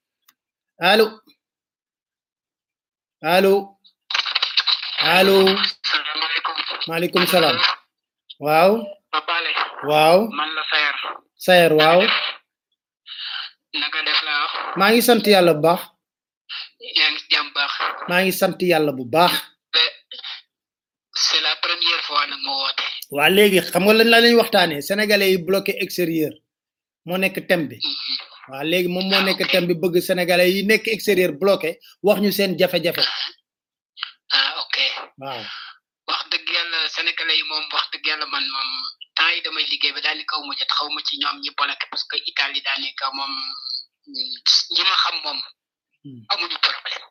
S2: allo allo allo maaleykum salaam waaw
S16: Papa Ale
S2: waaw
S16: man la Sayer
S2: Sayer waaw
S16: naka def la wax
S2: maa ngi sant yàlla bu baax
S16: yaa ngi jàmm baax
S2: maa ngi sant yàlla bu baax
S16: c'est la première fois nag ma woote
S2: waa léegi xam nga lan la lañ waxtaanee sénégalais yi bloqué extérieur moo nekk thème bi waa léegi moom moo nekk thème bi bëgg sénégalais yi nekk extérieur bloqué wax ñu seen jafe-jafe
S16: ah ok
S2: waaw
S16: wax dëgg yàlla sénégalais yi moom wax dëgg yàlla man moom temps yi damay liggéey ba daal di kaw ma jot xaw ma ci ñoom ñi bloqué parce que Italie daal di kaw moom ñi ma xam moom amuñu problème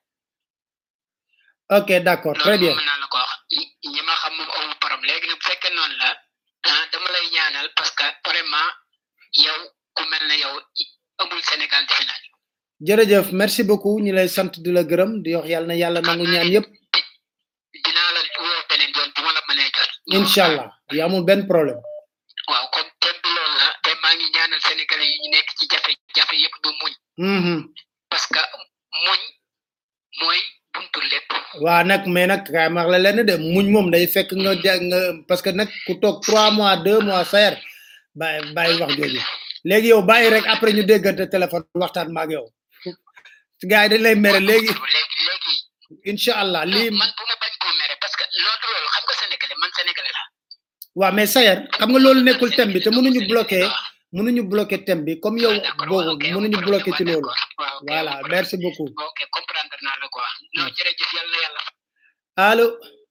S2: ok d'accord très bien
S16: mën naa la ko wax ñi- ñi ma xam moom amuñu problème léegi nag bu fekkee noonu la ah dama lay ñaanal parce que vraiment yow ku mel ne yow i- amul Sénégal defe naa
S2: jërëjëf merci beaucoup ñu lay sant di la gërëm di wax yàlla na yàlla nangu ñaan yëpp
S16: dinaa la woo beneen yoon bu ma la mënee jot
S2: incha allah yi amul benn problème
S16: waaw comme thème bi loolu la te maa ngi ñaanal sénégalais yi ñu nekk ci jafe-jafe yëpp du muñ
S2: Mhm.
S16: parce que muñ mooy buntu lépp
S2: waa nag mais nag kaay ma wax la lenn de muñ moom day fekk nga ja nga parce que nag ku toog trois mois deux mois sayer bàyyi bàyyi wax jooju léegi yow bàyyi rek après ñu déggante téléphone waxtaan maag yow gars yi dañ lay mere léegi incha allah lii
S16: man bu ma bañ koo mere parce que loolu loolu xam nga sénégalais man sénégalais la
S2: waa mais sayer xam nga loolu nekkul thème bi te mënuñu bloqué mënuñu bloqué thème bi comme yow boobu mënuñu bloqué ci loolu voilà merci beaucoup
S16: ok comprendre naa la quoi non jërëjëf yàlla na yàlla
S2: allo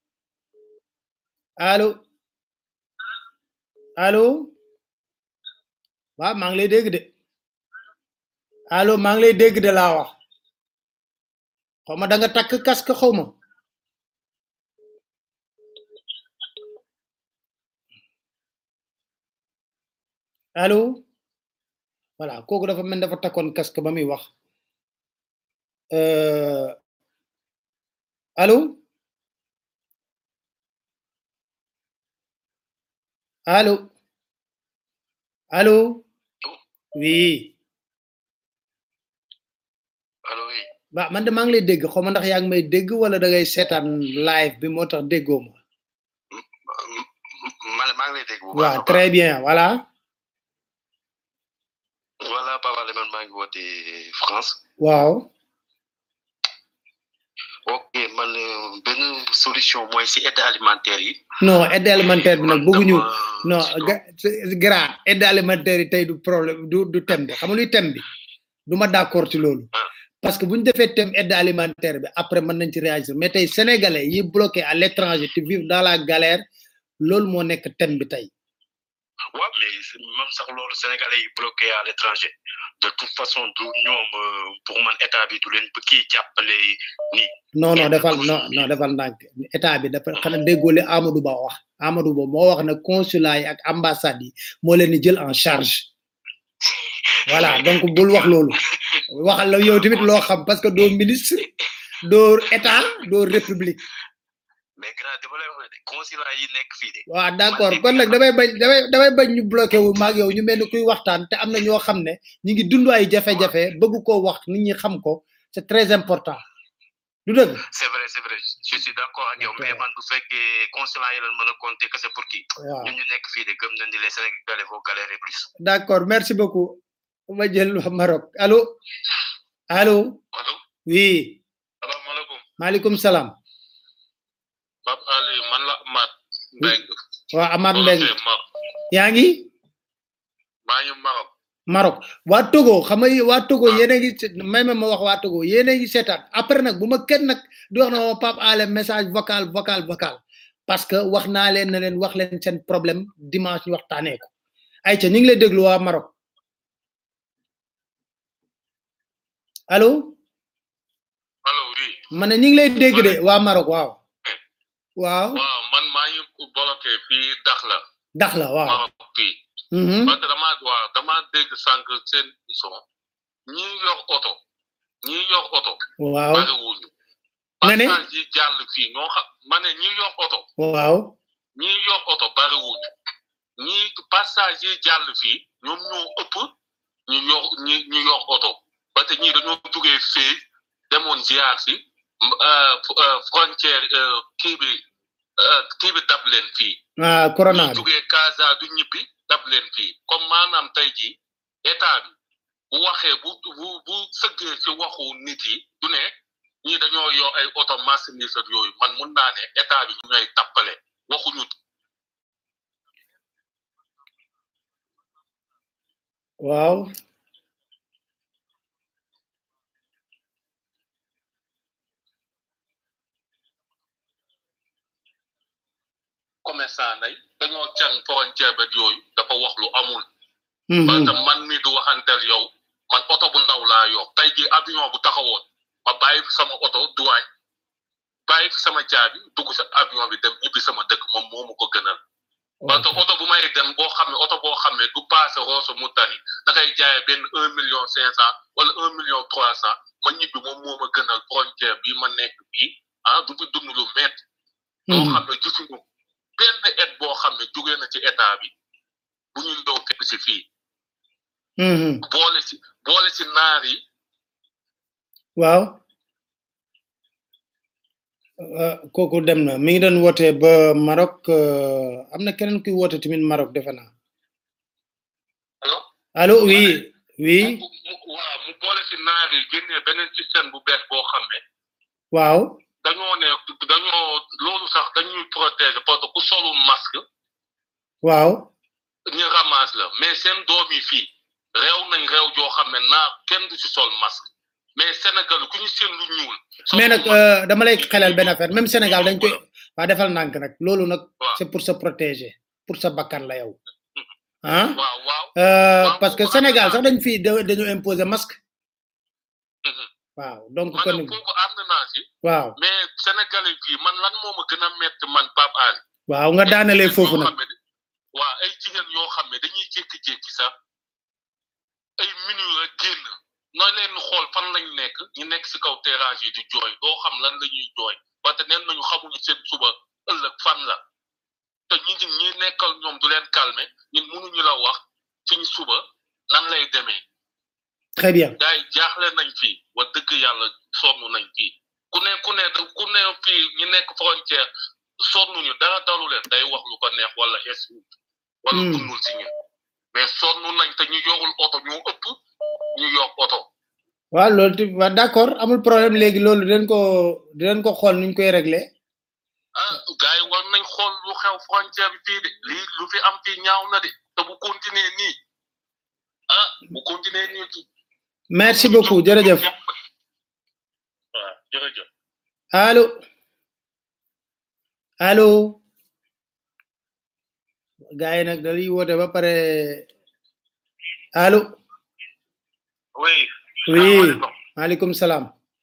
S2: allo allo waaw maa ngi lay dégg de allo maa ngi lay dégg de laa wax xaw ma da nga takk casque xaw ma allo voilà kooku dafa mel dafa takkoon casque ba muy wax euh allo allo allo oui
S13: allo oui
S2: ba man de maa ngi lay dégg xaw ma ndax yaa ngi may dégg wala da ngay seetaan live bi moo tax déggoo ma
S13: man maa ngi lay dégg bu baax
S2: waaw très bien voilà
S13: voilà Papa man maa ngi woote France
S2: waaw
S13: ok man euh, benn solution mooy si aide alimentaire yi
S2: non aide alimentaire bi nag bëgguñu non ga- grand aide alimentaire yi tey du problème du du thème bi xam nga luy thème bi du ma d'accord ci loolu parce que bu ñu defee thème aide alimentaire bi après mën nañ ci réagir mais tey sénégalais yi bloqué à l'étranger te vivent dans la galère loolu moo nekk thème bi tey
S13: waaw mais c'est- même sax loolu sénégalais yi bloqué à l'étranger de toute façon du ñoom euh, pour man état bi du leen kii jàppale nii
S2: non non defal non non defal ndànk état bi dafa xanaa déggoo li Amadou Ba wax Amadou Ba moo wax ne consulat yi ak ambassade yi moo leen di jël en charge voilà donc bul wax loolu waxal la yow tamit loo xam parce que doo ministre doo état doo république
S13: mais grand dama lay wax ne de consulat yi nekk fii de
S2: waaw d'accord kon nag damay bañ damay damay bañ ñu bloqué wu maag yow ñu mel ni kuy waxtaan te am na ñoo xam ne ñu ngi dund ay jafe-jafe bëgg koo wax nit ñi xam ko c'est très important du dëgg
S13: c'est vrai c'est vrai je suis d'accord ak yow mais man bu fekkee consulat yi lan mën a compter que c'est pour qui
S2: waaw
S13: ñun ñu nekk fii de gëm nañ ni les sénégalais vont galérer plus
S2: d'accord merci beaucoup ma jël waa Maroc allo allo oui
S10: salaamaaleykum
S2: maaleykum salaam
S10: Pape Ali man la Amath Mbengue
S2: waa Amath Mbengue
S10: ma
S2: yaa ngi
S10: maa ngi Maroc
S2: Maroc waa Togo xam nga waa Togo yéen a ngi se- may ma ma wax waa Togo yéen a ngi seetaan après nag bu ma kenn nag di wax na ma Pape Alé message vocal vocal vocal parce que wax naa leen na leen wax leen seen problème dimanche ñu waxtaanee ko ayca ñu ngi lay déglu waa Maroc allo
S10: allo oui
S2: ma ne ñu ngi lay dégg de waa Maroc waaw waaw
S10: waaw man maa ngi bloqué fii Dakhla
S2: dax la waaw
S10: Maroc fii
S2: Mhm.
S10: parce que dama waaw dama dégg sànq seen émission ñi yor oto ñi yor oto
S2: waaw
S10: bariwuñu
S2: nga ne
S10: passage yi jàll fii ñoo xam ma ne ñi yor oto
S2: waaw
S10: ñi yor oto bariwuñu ñi passage yi jàll fii ñoom ñoo ëpp ñu yor ñi ñu yor oto parce que ñii dañoo jugee fii demoon ziar si m- euh, f- euh, frontière euh, kii bi euh, kii bi dab leen fii
S2: ah corona bi
S10: jugee Casa du ñibbi dab leen fii comme maanaam tey jii état bi bu waxee bu bu bu sëggee si waxu nit yi du ne ñii dañoo yor ay oto marchandise ak yooyu man mun naa ne état bi ñu ngay tappale waxuñu
S2: waaw
S10: commerçant nay dañoo can frontière ba yooyu dafa wax lu amul
S2: Mhm.
S10: parce que man mi du waxantel yow man oto bu ndaw laa yor tey jii avion bu taxawoon ma bàyyi fi sama oto duwaañ bàyyi fi sama caabi dugg sa avion bi dem ñibbi sama dëkk moom moomu ko gënal parce que oto bu may dem boo xam ne oto boo xam ne du passé Rosso Mauritanie da ngay jaayee benn un million cinq cent wala un million trois cent ma ñibbi moom moo ma gënal frontière bi ma nekk bii ah du fi dund lu métti loo xam ne gisuñu benn aide boo xam ne jógee na ci état bi bu ñu ñëw fekk si fii
S2: Mhm.
S10: boole si boole si naar yi
S2: waaw Euh, kooku dem na mi ngi doon woote ba Maroc euh, am na keneen kuy woote tamit Maroc defe naa allo oui oui
S10: mu waaw mu boole si naar yi génnee beneen système bu bees boo xam ne
S2: waaw
S10: dañoo ne dañoo loolu sax dañuy protéger parce que ku solul masque
S2: waaw
S10: ñu ramasse la mais seen doom yi fii réew nañ réew joo xam ne naa kenn du si sol masque mais Sénégal ku ñu seen lu ñuul
S2: mais nag euh, dama lay xelal benn affaire même Sénégal dañ koy waa defal nànk nag loolu nag c'est pour se protéger pour sa bakkan la yow ah
S10: waaw waaw
S2: euh, parce que Sénégal sax dañ fi da- dañu imposer masque waaw donc
S10: man
S2: kon
S10: nag kooku ànd naa si
S2: waaw
S10: mais sénégalais fii man lan moo ma gën a metti man Pape Ali
S2: waaw nga daanalee foofu nag
S10: waa ay jigéen yoo xam ne dañuy jékki-jékki sax ay minutes rek génn nooy leen xool fan lañ nekk ñu nekk si kaw terrasse yi di jooy doo xam lan la ñuy jooy parce que neen nañu xamuñu seen suba ëllëg fan la te ñi ngi ñi nekkal ñoom du leen calmer ñun mënuñu la wax suñu suba nan lay demee
S2: très bien
S10: gars yi jaaxle nañ fii wa dëgg yàlla sonn nañ fii ku ne ku ne ku ne fii ñu nekk frontière sonnuñu dara dalu leen day wax lu ko neex wala es wala
S2: Hmm.
S10: dundul si ñun mais sonn nañ te ñu yorul oto ñu ëpp ñu yor oto
S2: waaw loolu ti waaw d'accord amul problème léegi loolu dañ ko dinañ ko xool nuñ koy régler
S10: ah gars yi war nañ xool lu xew frontière bi fii de lii lu fi am fii ñaaw na de te bu continuer nii ah bu continuer nii
S2: merci beaucoup jërëjëf
S10: waaw jërëjëf
S2: allo allo gars yi nag dañuy woote ba pare allo
S10: oui
S2: oui maaleykum salaam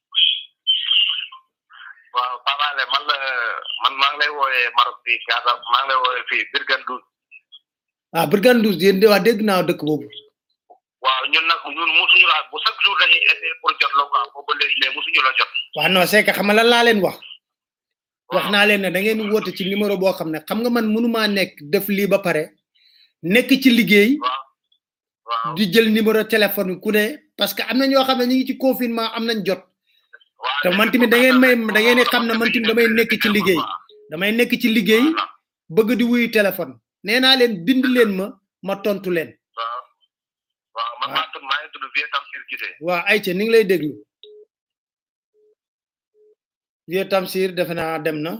S10: waaw Pape Alé man la man maa ngi lay wooyee Maroc fii Casa maa ngi lay wooyee fii Birgandoul
S2: ah Brigade Douze yéen de wax dégg naa dëkk boobu
S10: waaw ñun nag ñun mosuñu la bu chaque jour dañuy essayer pour jot la quoi boobu ba léegi mais mosuñu la jot
S2: waaw non c'est que xam nga lan laa leen wax wax naa leen ne da ngeen woote ci numéro boo xam ne xam nga man mënumaa nekk def lii ba pare nekk ci liggéey di jël numéro téléphone bi ku ne parce que am na ñoo xam ne ñu ngi ci confinement am nañ jot te man tamit da ngeen may da ngeen di xam ne man tamit damay nekk ci liggéey damay nekk ci liggéey bëgg di wuyu téléphone nee naa leen bind leen ma ma tontu leen
S10: waaw man maa tudd maa ngi tudd Vieux Tamsir Cissé
S2: waaw ayca ni ngi lay déglu Vieux Tamsir defe naa dem na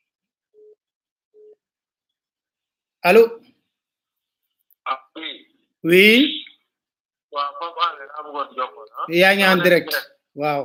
S2: allo
S10: ah oui
S2: oui
S10: waaw Pape Alé laa bëggoon jokkoo ah
S2: yaa ngi en direct waaw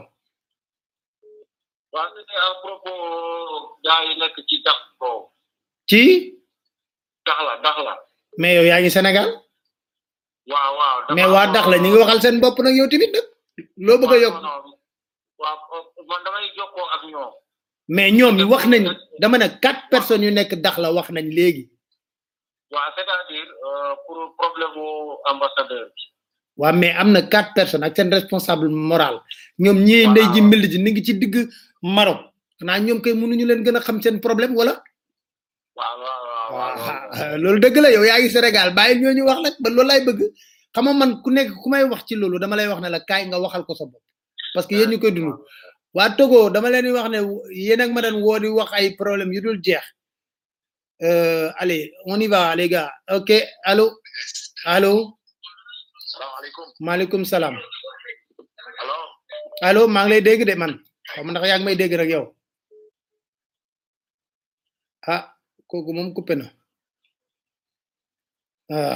S10: waaw c'était à propos gars yi nekk ci dax boobu
S2: ci
S10: Daxla Daxla
S2: mais yow yaa ngi Sénégal
S10: waaw waaw
S2: mais waa dax la ñu ngi waxal seen bopp nag yow tamit nag loo bëgg a yokk
S10: waaw man damay jokkoo ak ñoom
S2: mais ñoom wax nañ dama ne quatre personnes yu nekk dax la wax nañ léegi
S10: waaw c'est-à-dire euh, pour problème mu ambassadeur bi
S2: waa mais am na quatre personnes ak seen responsable moral ñoom ñii ndey ji mbill ji ni ngi ci digg Maroc xanaa ñoom kay mënuñu leen gën a xam seen problème wala
S10: waaw waaw waaw
S2: waaw loolu dëgg la yow yaa ngi Sénégal bàyyi ñooñu wax nag ba loolu laay bëgg xam nga man ku nekk ku may wax ci loolu dama lay wax ne la kaay nga waxal ko sa bopp parce que yéen ñu koy dund waa Togo dama leen di wax ne yéen ak ma doon woo di wax ay problème yu dul jeex euh, allez on y va les gars ok allo allo
S10: salaamaaleykum
S2: maaleykum salaam
S10: allo
S2: allo maa ngi lay dégg de man xaw ma ndax yaa ngi may dégg rek yow ah kooku moom coupé na ah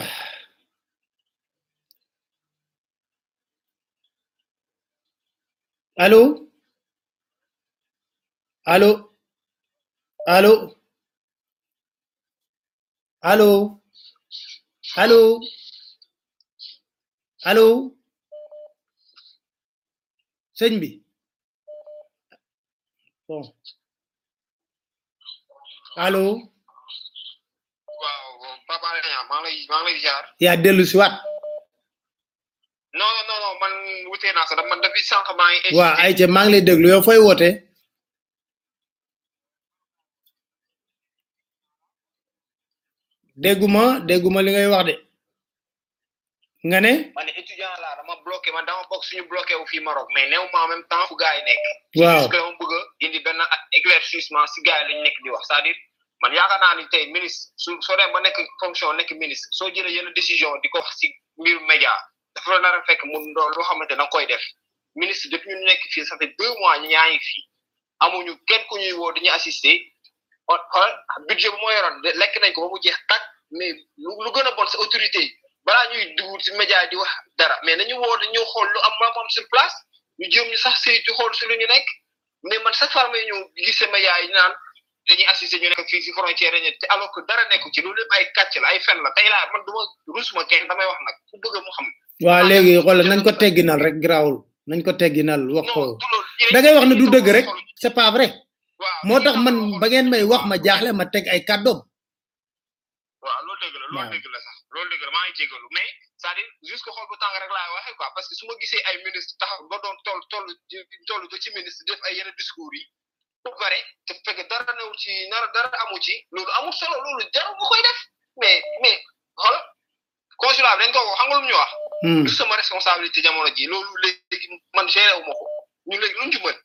S2: allo allo allo allo allo allo sëñ bi bon allo
S17: waaw Papa Alé Niang maa ngi lay maa ngi lay ziar.
S2: yaa dellu si waat
S17: non non non man wutee naa sax man depuis sànq maa ngi.
S2: waa ay ca maa ngi lay déglu yow fooy woote dégguma dégguma li ngay wax de nga ne
S17: man étudiant laa dama bloqué man dama bokk suñu bloqué wu fii Maroc mais néew ma en même temps fu gars yi nekk.
S2: Waaw.
S17: parce que dama bëgg a indi benn éclaircissement si gars yi lañ nekk di wax c'est-à-dire man yaakaar naa ni tey ministre su soo dem ba nekk fonction nekk ministre soo jëlee yenn décision di ko wax si mbiru média dafa la nar a fekk mun doon loo xamante da nga koy def ministre depuis ñu nekk fii ça fait deux mois ñu ñaa ngi fii amuñu kenn ku ñuy woo dañuy assister xool xool budget bu moo yoroon de- lekk nañ ko ba mu jeex tàkk mais lu lu gën a bon sa autorité yi balaa ñuy dugg si média di wax dara mais nañu woo dañu xool lu am ma am sur place ñu jéem ñu sax saytu xool si lu ñu nekk mais man chaque fois may ñëw gis sa média yi naan dañuy assister ñu nekk fii si frontière dañu te alors que dara nekku ci loolu lépp ay kàcc la ay fen la tey laa man duma rusuma kenn damay wax nag ku bëgg mu xam
S2: waa léegi xoolal nañ ko tegginal rek grawul nañ ko tegginal wax ko da ngay wax ne du dëgg rek c'est pas vrai moo tax man ba ngeen may wax ma jaaxle ma teg ay kàddoom
S17: waaw loolu dëgg la loolu dëgg la sax loolu dëgg la maa ngi jégalu mais c'est-à-dire jusque xool bu tàng rek laay waxee quoi parce que su ma gisee ay ministre taxaw ba doon toll toll toll ba ci ministre def ay yenn discours yi ba pare te fekk dara newul ci dara dara amu ci loolu amul solo loolu jarul nga koy def mais mais xool consulat bi dañ ko wax xam nga lu mu ñu wax du sama responsabilité jamono ji loolu léegi man géré wu ma ko ñu léegi luñ ci mën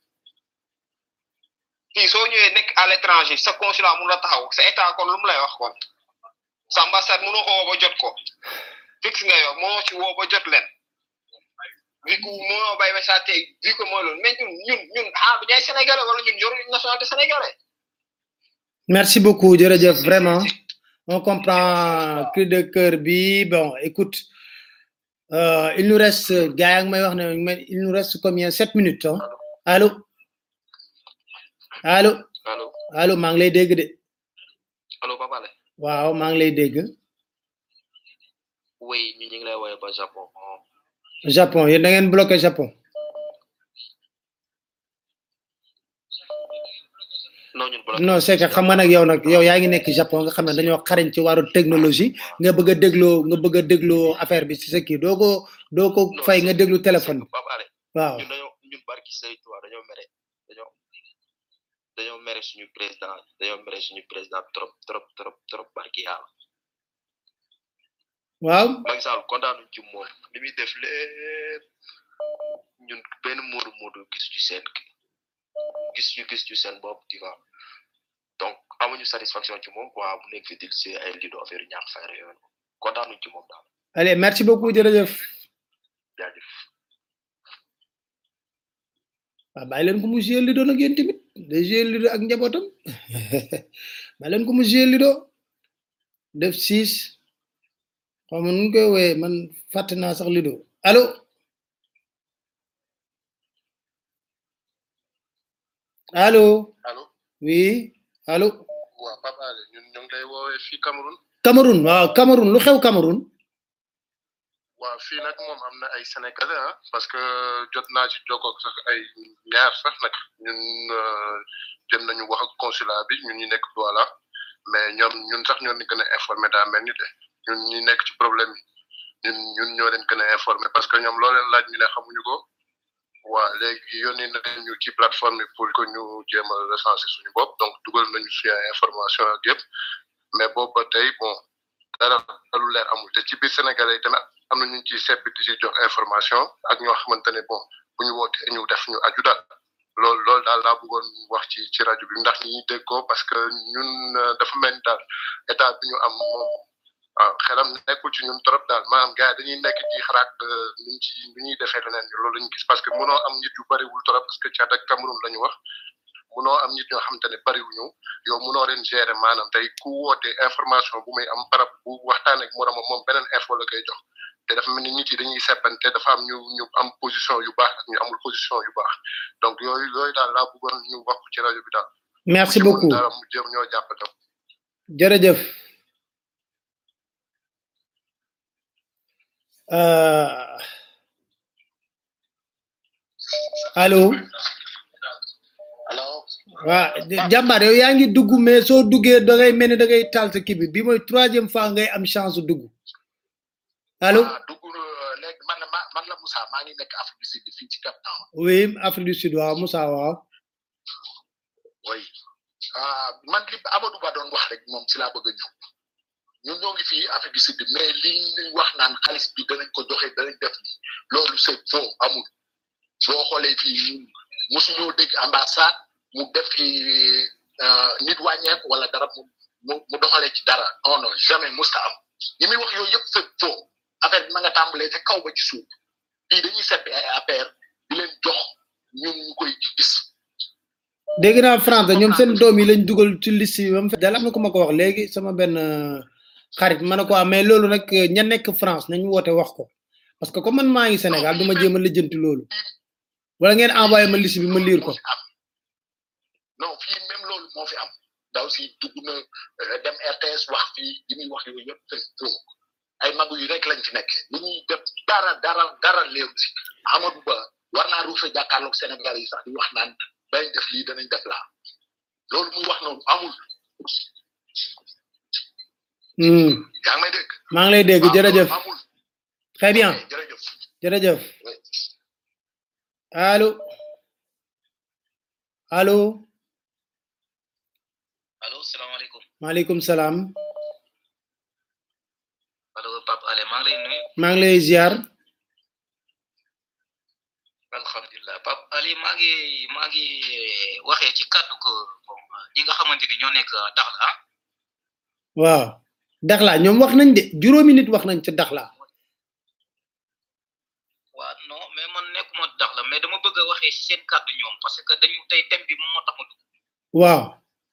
S17: fii soo ñëwee nekk à l'étranger sa consulat mun la taxaw sa état kon lu mu lay wax kon sa ambassade mënoo ko woo ba jot ko fixe nga yow moo ci woo ba jot leen vu que moo bay ba saa tey vu que mooy loolu mais ñun ñun ñun ah bu ñay sénégalais wala ñun yoruñu nationalité sénégalais
S2: merci beaucoup jërëjëf vraiment on comprend cri de cœur bi bon écoute euh, il nous reste gars yaa ngi may wax ne mais il nous reste combien sept minutes hein? allo allo
S18: allo
S2: allo maa ngi lay dégg de
S18: allo Papa Ale
S2: waaw maa ngi lay dégg
S18: oui ñu ñu ngi lay woowee ba Japon
S2: Japon yéen da ngeen bloqué Japon
S18: non ñun bloqué
S2: non c'est que xam nga nag yow nag yow yaa ngi nekk Japon nga xam ne dañoo xarañ ci wàllu technologie nga bëgg a dégloo nga bëgg a dégloo affaire bi ci sa kii doo ko doo ko fay nga déglu téléphone bi
S18: Papa Ale
S2: waaw
S18: ñun dañoo ñun barki Serigne Touba dañoo mere dañoo dañoo mere suñu président dañoo mere suñu président trop trop trop trop barki yàlla
S2: waaw
S18: Macky Sall kontaanuñ ci moom li muy def lépp ñun benn moodu moodu gis ci seen gis ñu gis ci seen bopp tu vois donc amuñu satisfaction ci moom quoi mu nekk fi dil si ay lido affaire ñaax fayre yooyu kontaanuñ ci moom daal
S2: allez merci beaucoup jërëjëf
S18: jaajëf
S2: waaw bàyyi leen ko mu jouer lido nag yéen tamit day jouer lido ak njabootam bàyyi leen ko mu jouer lido def six xaw ma nu koy wooyee man fàtte naa sax lido allo allo
S13: allo
S2: oui allo
S13: waaw Papa Ale ñun ñu ngi lay woowee fii Cameroun
S2: Cameroun waaw Cameroun lu xew Cameroun
S13: waaw fii nag moom am na ay sénégalais ah parce que jot naa ci jokkoog sax ay ñaar sax nag ñun jëm nañu wax ak consulat bi ñun ñu nekk Douala mais ñoom ñun sax ñoo leen gën a informé daa mel ni de ñun ñi nekk ci problème yi ñun ñun ñoo leen gën a informé parce que ñoom loo leen laaj ñu ne xamuñu ko waa léegi yónni nañu ci plateforme bi pour que ñu jéem a recenser suñu bopp donc dugal nañu suñu ay information ak yëpp mais boobu ba tey bon dara lu leer amul te ci biir sénégalais yi tamit am na ñu ci sepp di ci jox information ak ñoo xamante ne bon bu ñu wootee ñu def ñu aju daal loolu loolu daal laa bëggoon wax ci ci rajo bi ndax ñi dégg ko parce que ñun dafa mel ni daal état bi ñu am moom waaw xelam nekkul ci ñun trop daal maanaam gars yi dañuy nekk ci xalaat nuñ ci nu ñuy defee leneen loolu lañu gis parce que mënoo am nit yu bariwul trop parce que Tchad ak Cameroun la ñu wax mënoo am nit ñoo xamante ne bariwuñu yow mënoo leen gérer maanaam tey ku woote information bu muy am parab bu waxtaan ak moromam moom beneen info la koy jox te dafa mel ni nit yi dañuy seppante dafa am ñu ñu am position yu baax ak ñu amul position yu baax donc yooyu yooyu daal laa bëggoon ñu wax ci rajo bi daal
S2: merci beaucoup
S13: dara mu jëm ñoo jàpp tam
S2: jërëjëf uh, allo waa jàmbaar yow yaa ngi dugg mais soo duggee da ngay mel ni da ngay taal sa kii bi bi mooy troisième fois ngay am chance dugg allo
S13: dugg léegi man la man la Moussa maa ngi nekk Afrique du Sud fii ci Cap Town
S2: oui Afrique du Sud waaw Moussa waaw
S13: oui man li Amadou Ba doon wax rek moom si laa bëgg a ñëw ñun ñoo ngi fii Afrique du Sud mais li ñuy wax naan xaalis bi danañ ko joxe danañ def ni loolu c'est faux amul boo xoolee fii ñun mosuñoo dégg ambassade mu def fi nit wàññeeku wala dara mu mu mu doxalee ci dara non non jamais musta am yi muy wax yooyu yëpp c'est faux affaire bi ma nga tàmbalee ca kaw ba ci suuf fii dañuy seppi ay affaire di leen jox ñun ñu koy gis
S2: dégg naa France ñoom seen doom yi lañ dugal ci liste yi ba mu fe dal am na ko ma ko wax léegi sama benn xarit ma ne ko mais loolu nag ña nekk France nañ woote wax ko parce que comme man maa ngi Sénégal du ma jéem a lijjanti loolu wala ngeen envoyé ma liste bi ma lire ko
S13: non fii même loolu moo fi am daw si dugg na dem RTS wax fii li muy wax yooyu yëpp c'est faux ay magu yi rek lañ fi nekk li ñuy def dara dara dara léeru si Amadou Ba war naa ruufe jàkkaarloog Sénégal yi sax di wax naan dañ def lii danañ def laa loolu muy wax noonu amul yaa ngi may dégg
S2: maa ngi lay dégg jërëjëf très bien
S13: jërëjëf
S2: jërëjëf allo allo
S18: allo salaamaaleykum
S2: maaleykum salaam
S18: allo Pape Ale maa ngi lay nuyu
S2: maa ngi lay ziar
S18: alhamdulilah Pape Ali maa ngi maa ngi waxee ci kàddu ko bon ñi nga xamante ni ñoo nekk Dakhla
S2: waaw Dakhla ñoom wax nañ de juróomi nit wax nañ ca Dakhla
S18: waa
S19: non mais man nekkuma dax la mais dama bëgg a waxee si seen kàddu ñoom parce que dañu tey thème bi moom moo tax ma dugg
S2: waaw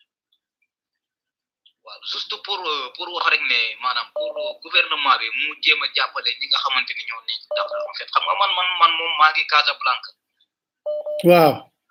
S19: waaw juste pour euh, pour wax rek ne maanaam pour euh, gouvernement bi mu jéem a jàppale ñi nga xamante ni ñoo nekk dax la en fait xam nga man man man moom maa ngi Casablanca
S2: waaw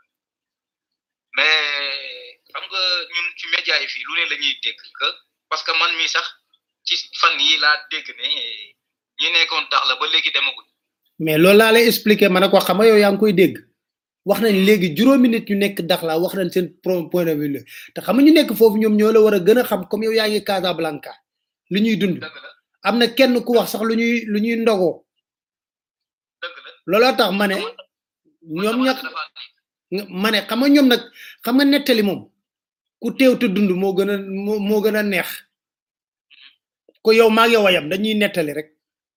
S19: mais xam nga ñun ci média yi fii lu ne la ñuy dégg que parce que man mii sax ci fan yi laa dégg ne ñi nekkoon dax la ba léegi demaguñ
S2: mais loolu laa lay expliquer ma ne ko xam nga yow yaa ngi koy dégg wax nañ léegi juróomi nit ñu nekk Dakhla wax nañ seen pro- point de vue la te xam nga ñu nekk foofu ñoom ñoo la war a gën a xam comme yow yaa ngi Casablanca lu ñuy dund am na kenn ku wax sax lu ñuy lu ñuy ndogoo looloo tax ma ne ñoom ña ma ne xam nga ñoom nag xam nga nettali moom ku teew te dund moo gën a moo moo gën a neex ko yow maa ngi yow a yam dañuy nettali rek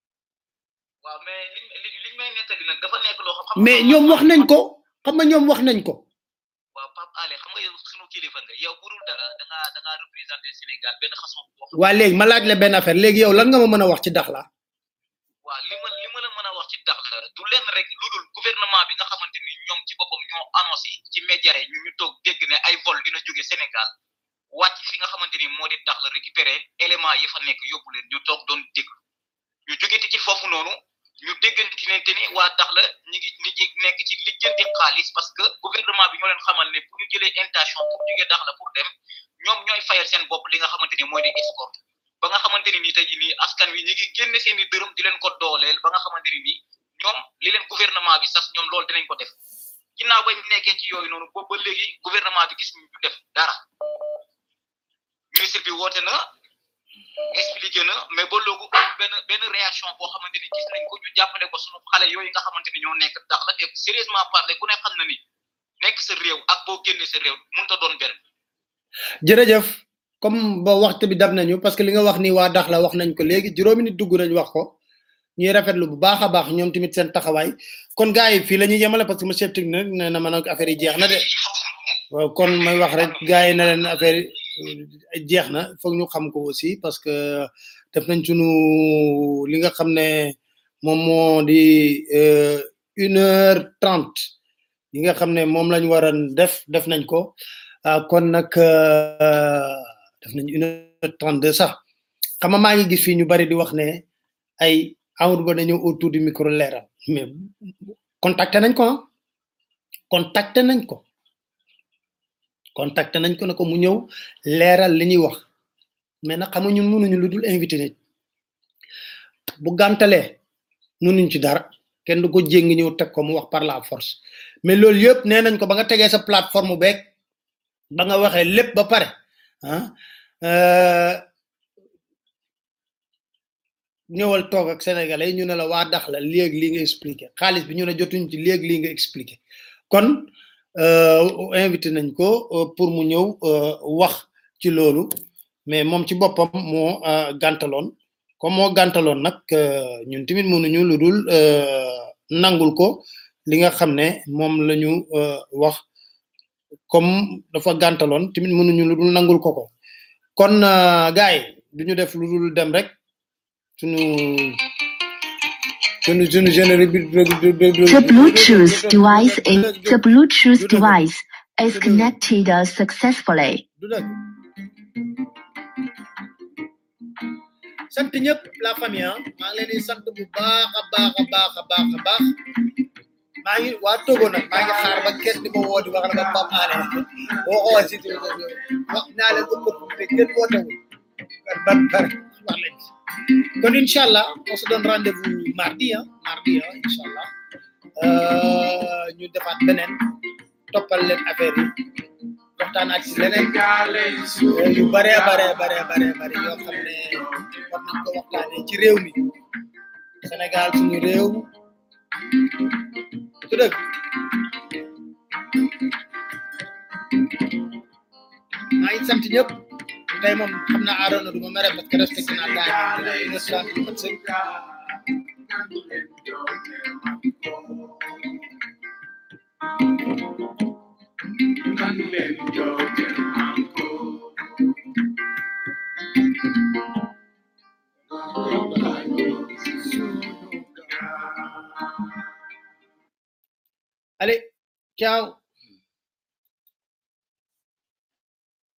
S19: waaw mais li li li may nettali nag dafa nekk loo xam xam
S2: mais ñoom wax nañ ko xam nga ñoom wax nañ ko
S19: waaw Pape Alé xam nga yow sunu kilifa nga yow burul dara da ngaa da ngaa représenté Sénégal benn façon boo xam
S2: waa léegi ma laaj la benn affaire léegi yow lan nga ma mën a wax ci Dakhla
S19: waaw li ma li ma la mën a wax ci dax la du leen rek lu dul gouvernement bi nga xamante ni ñoom ci boppam ñoo annoncé ci média yi ñu ñu toog dégg ne ay vol dina jóge Sénégal wàcc fi nga xamante ni moo di dax la récupérer élément yi fa nekk yóbbu leen ñu toog doon dégg ñu jógete ci foofu noonu ñu déggante ne te ni waa dax la ñi ngi ñi ngi nekk ci lijjanti xaalis parce que gouvernement bi ñoo leen xamal ne pour ñu jëlee intention pour jógee dax la pour dem ñoom ñooy fayal seen bopp li nga xamante ni mooy di escorte ba nga xamante ni nii tey jii nii askan wi ñi ngi génne seen i dërëm di leen ko dooleel ba nga xamante ni nii ñoom li leen gouvernement bi sas ñoom loolu dinañ ko def ginnaaw ba ñu nekkee ci yooyu noonu boobu ba léegi gouvernement bi gis ñu du def dara ministre bi woote na expliqué na mais ba loogu amul benn benn réaction boo xamante ni gis nañ ko ñu jàppale ko sunu xale yooyu nga xamante ni ñoo nekk dax la te sérieusement parler ku ne xam na ni nekk sa réew ak boo génnee sa réew mënut a doon benn
S2: jërëjëf comme ba waxtu bi dab nañu parce que li nga wax ni waa Dakhla wax nañ ko léegi juróomi nit dugg nañ wax ko ñuy rafetlu bu baax a baax ñoom tamit seen taxawaay kon gars yi fii la ñuy yemale parce que monsieur technique nee na ma nag affaire yi jeex na de waaw kon may wax rek gars yi na leen affaire yi jeex na foog ñu xam ko aussi parce que def nañ sunu li nga xam ne moom moo di une heure trente yi nga xam ne moom lañ war a def def nañ ko ah kon nag def nañ une heure trente deux sax xam nga maa ngi gis fii ñu bari di wax ne ay Amadou Ba dañoo autour du micro leeral mais contacté nañ ko ah contacté nañ ko contacté nañ ko ne ko mu ñëw leeral li ñuy wax mais nag xam nga ñun mënuñu lu dul invité nit bu gàntalee mënuñ ci dara kenn du ko jéng ñëw teg ko mu wax par la force mais loolu yëpp nee nañ ko ba nga tegee sa plateforme beeg ba nga waxee lépp ba pare ah ñëwal toog ak sénégalais ñu ne la waa dax la léegi lii nga expliqué xaalis bi ñu ne jotuñ ci léegi lii nga expliqué kon invité nañ ko pour mu ñëw wax ci loolu mais moom ci boppam moo gàntaloon comme moo gàntaloon nag ñun tamit mënuñu lu dul nangul ko li nga xam ne moom la ñu wax comme dafa gàntaloon tamit mënuñu lu dul nangul ko ko kon gaay duñu def lu dul dem rek sunu sunu sunu générique bi
S5: The Bluetooth device is the Bluetooth device is connected successfully.
S2: du dëgg sant ñëpp la famille ah maa ngi leen di sant bu baax a baax a baax a baax a baax maa ngi waa Togo nag maa ngi xaar ba kenn di ma woo di wax la ba Pape Alé boo xool si wax naa leen opportunité kenn wootewul ban ban wax leen ci kon incha allah on se donne rendez-vous mardi ah mardi ah incha allah ñu defaat beneen toppal leen affaire yi waxtaan ak si leneen yu bare bare bare bare bare yoo xam ne war nañ ko waxtaanee ci réew mi Sénégal suñu réew du dëgg maa ngi sant ñëpp tey moom xam naa aaroona du ma mere parce que respecté naa temps yi moom une heure trente du mat sëkk ciao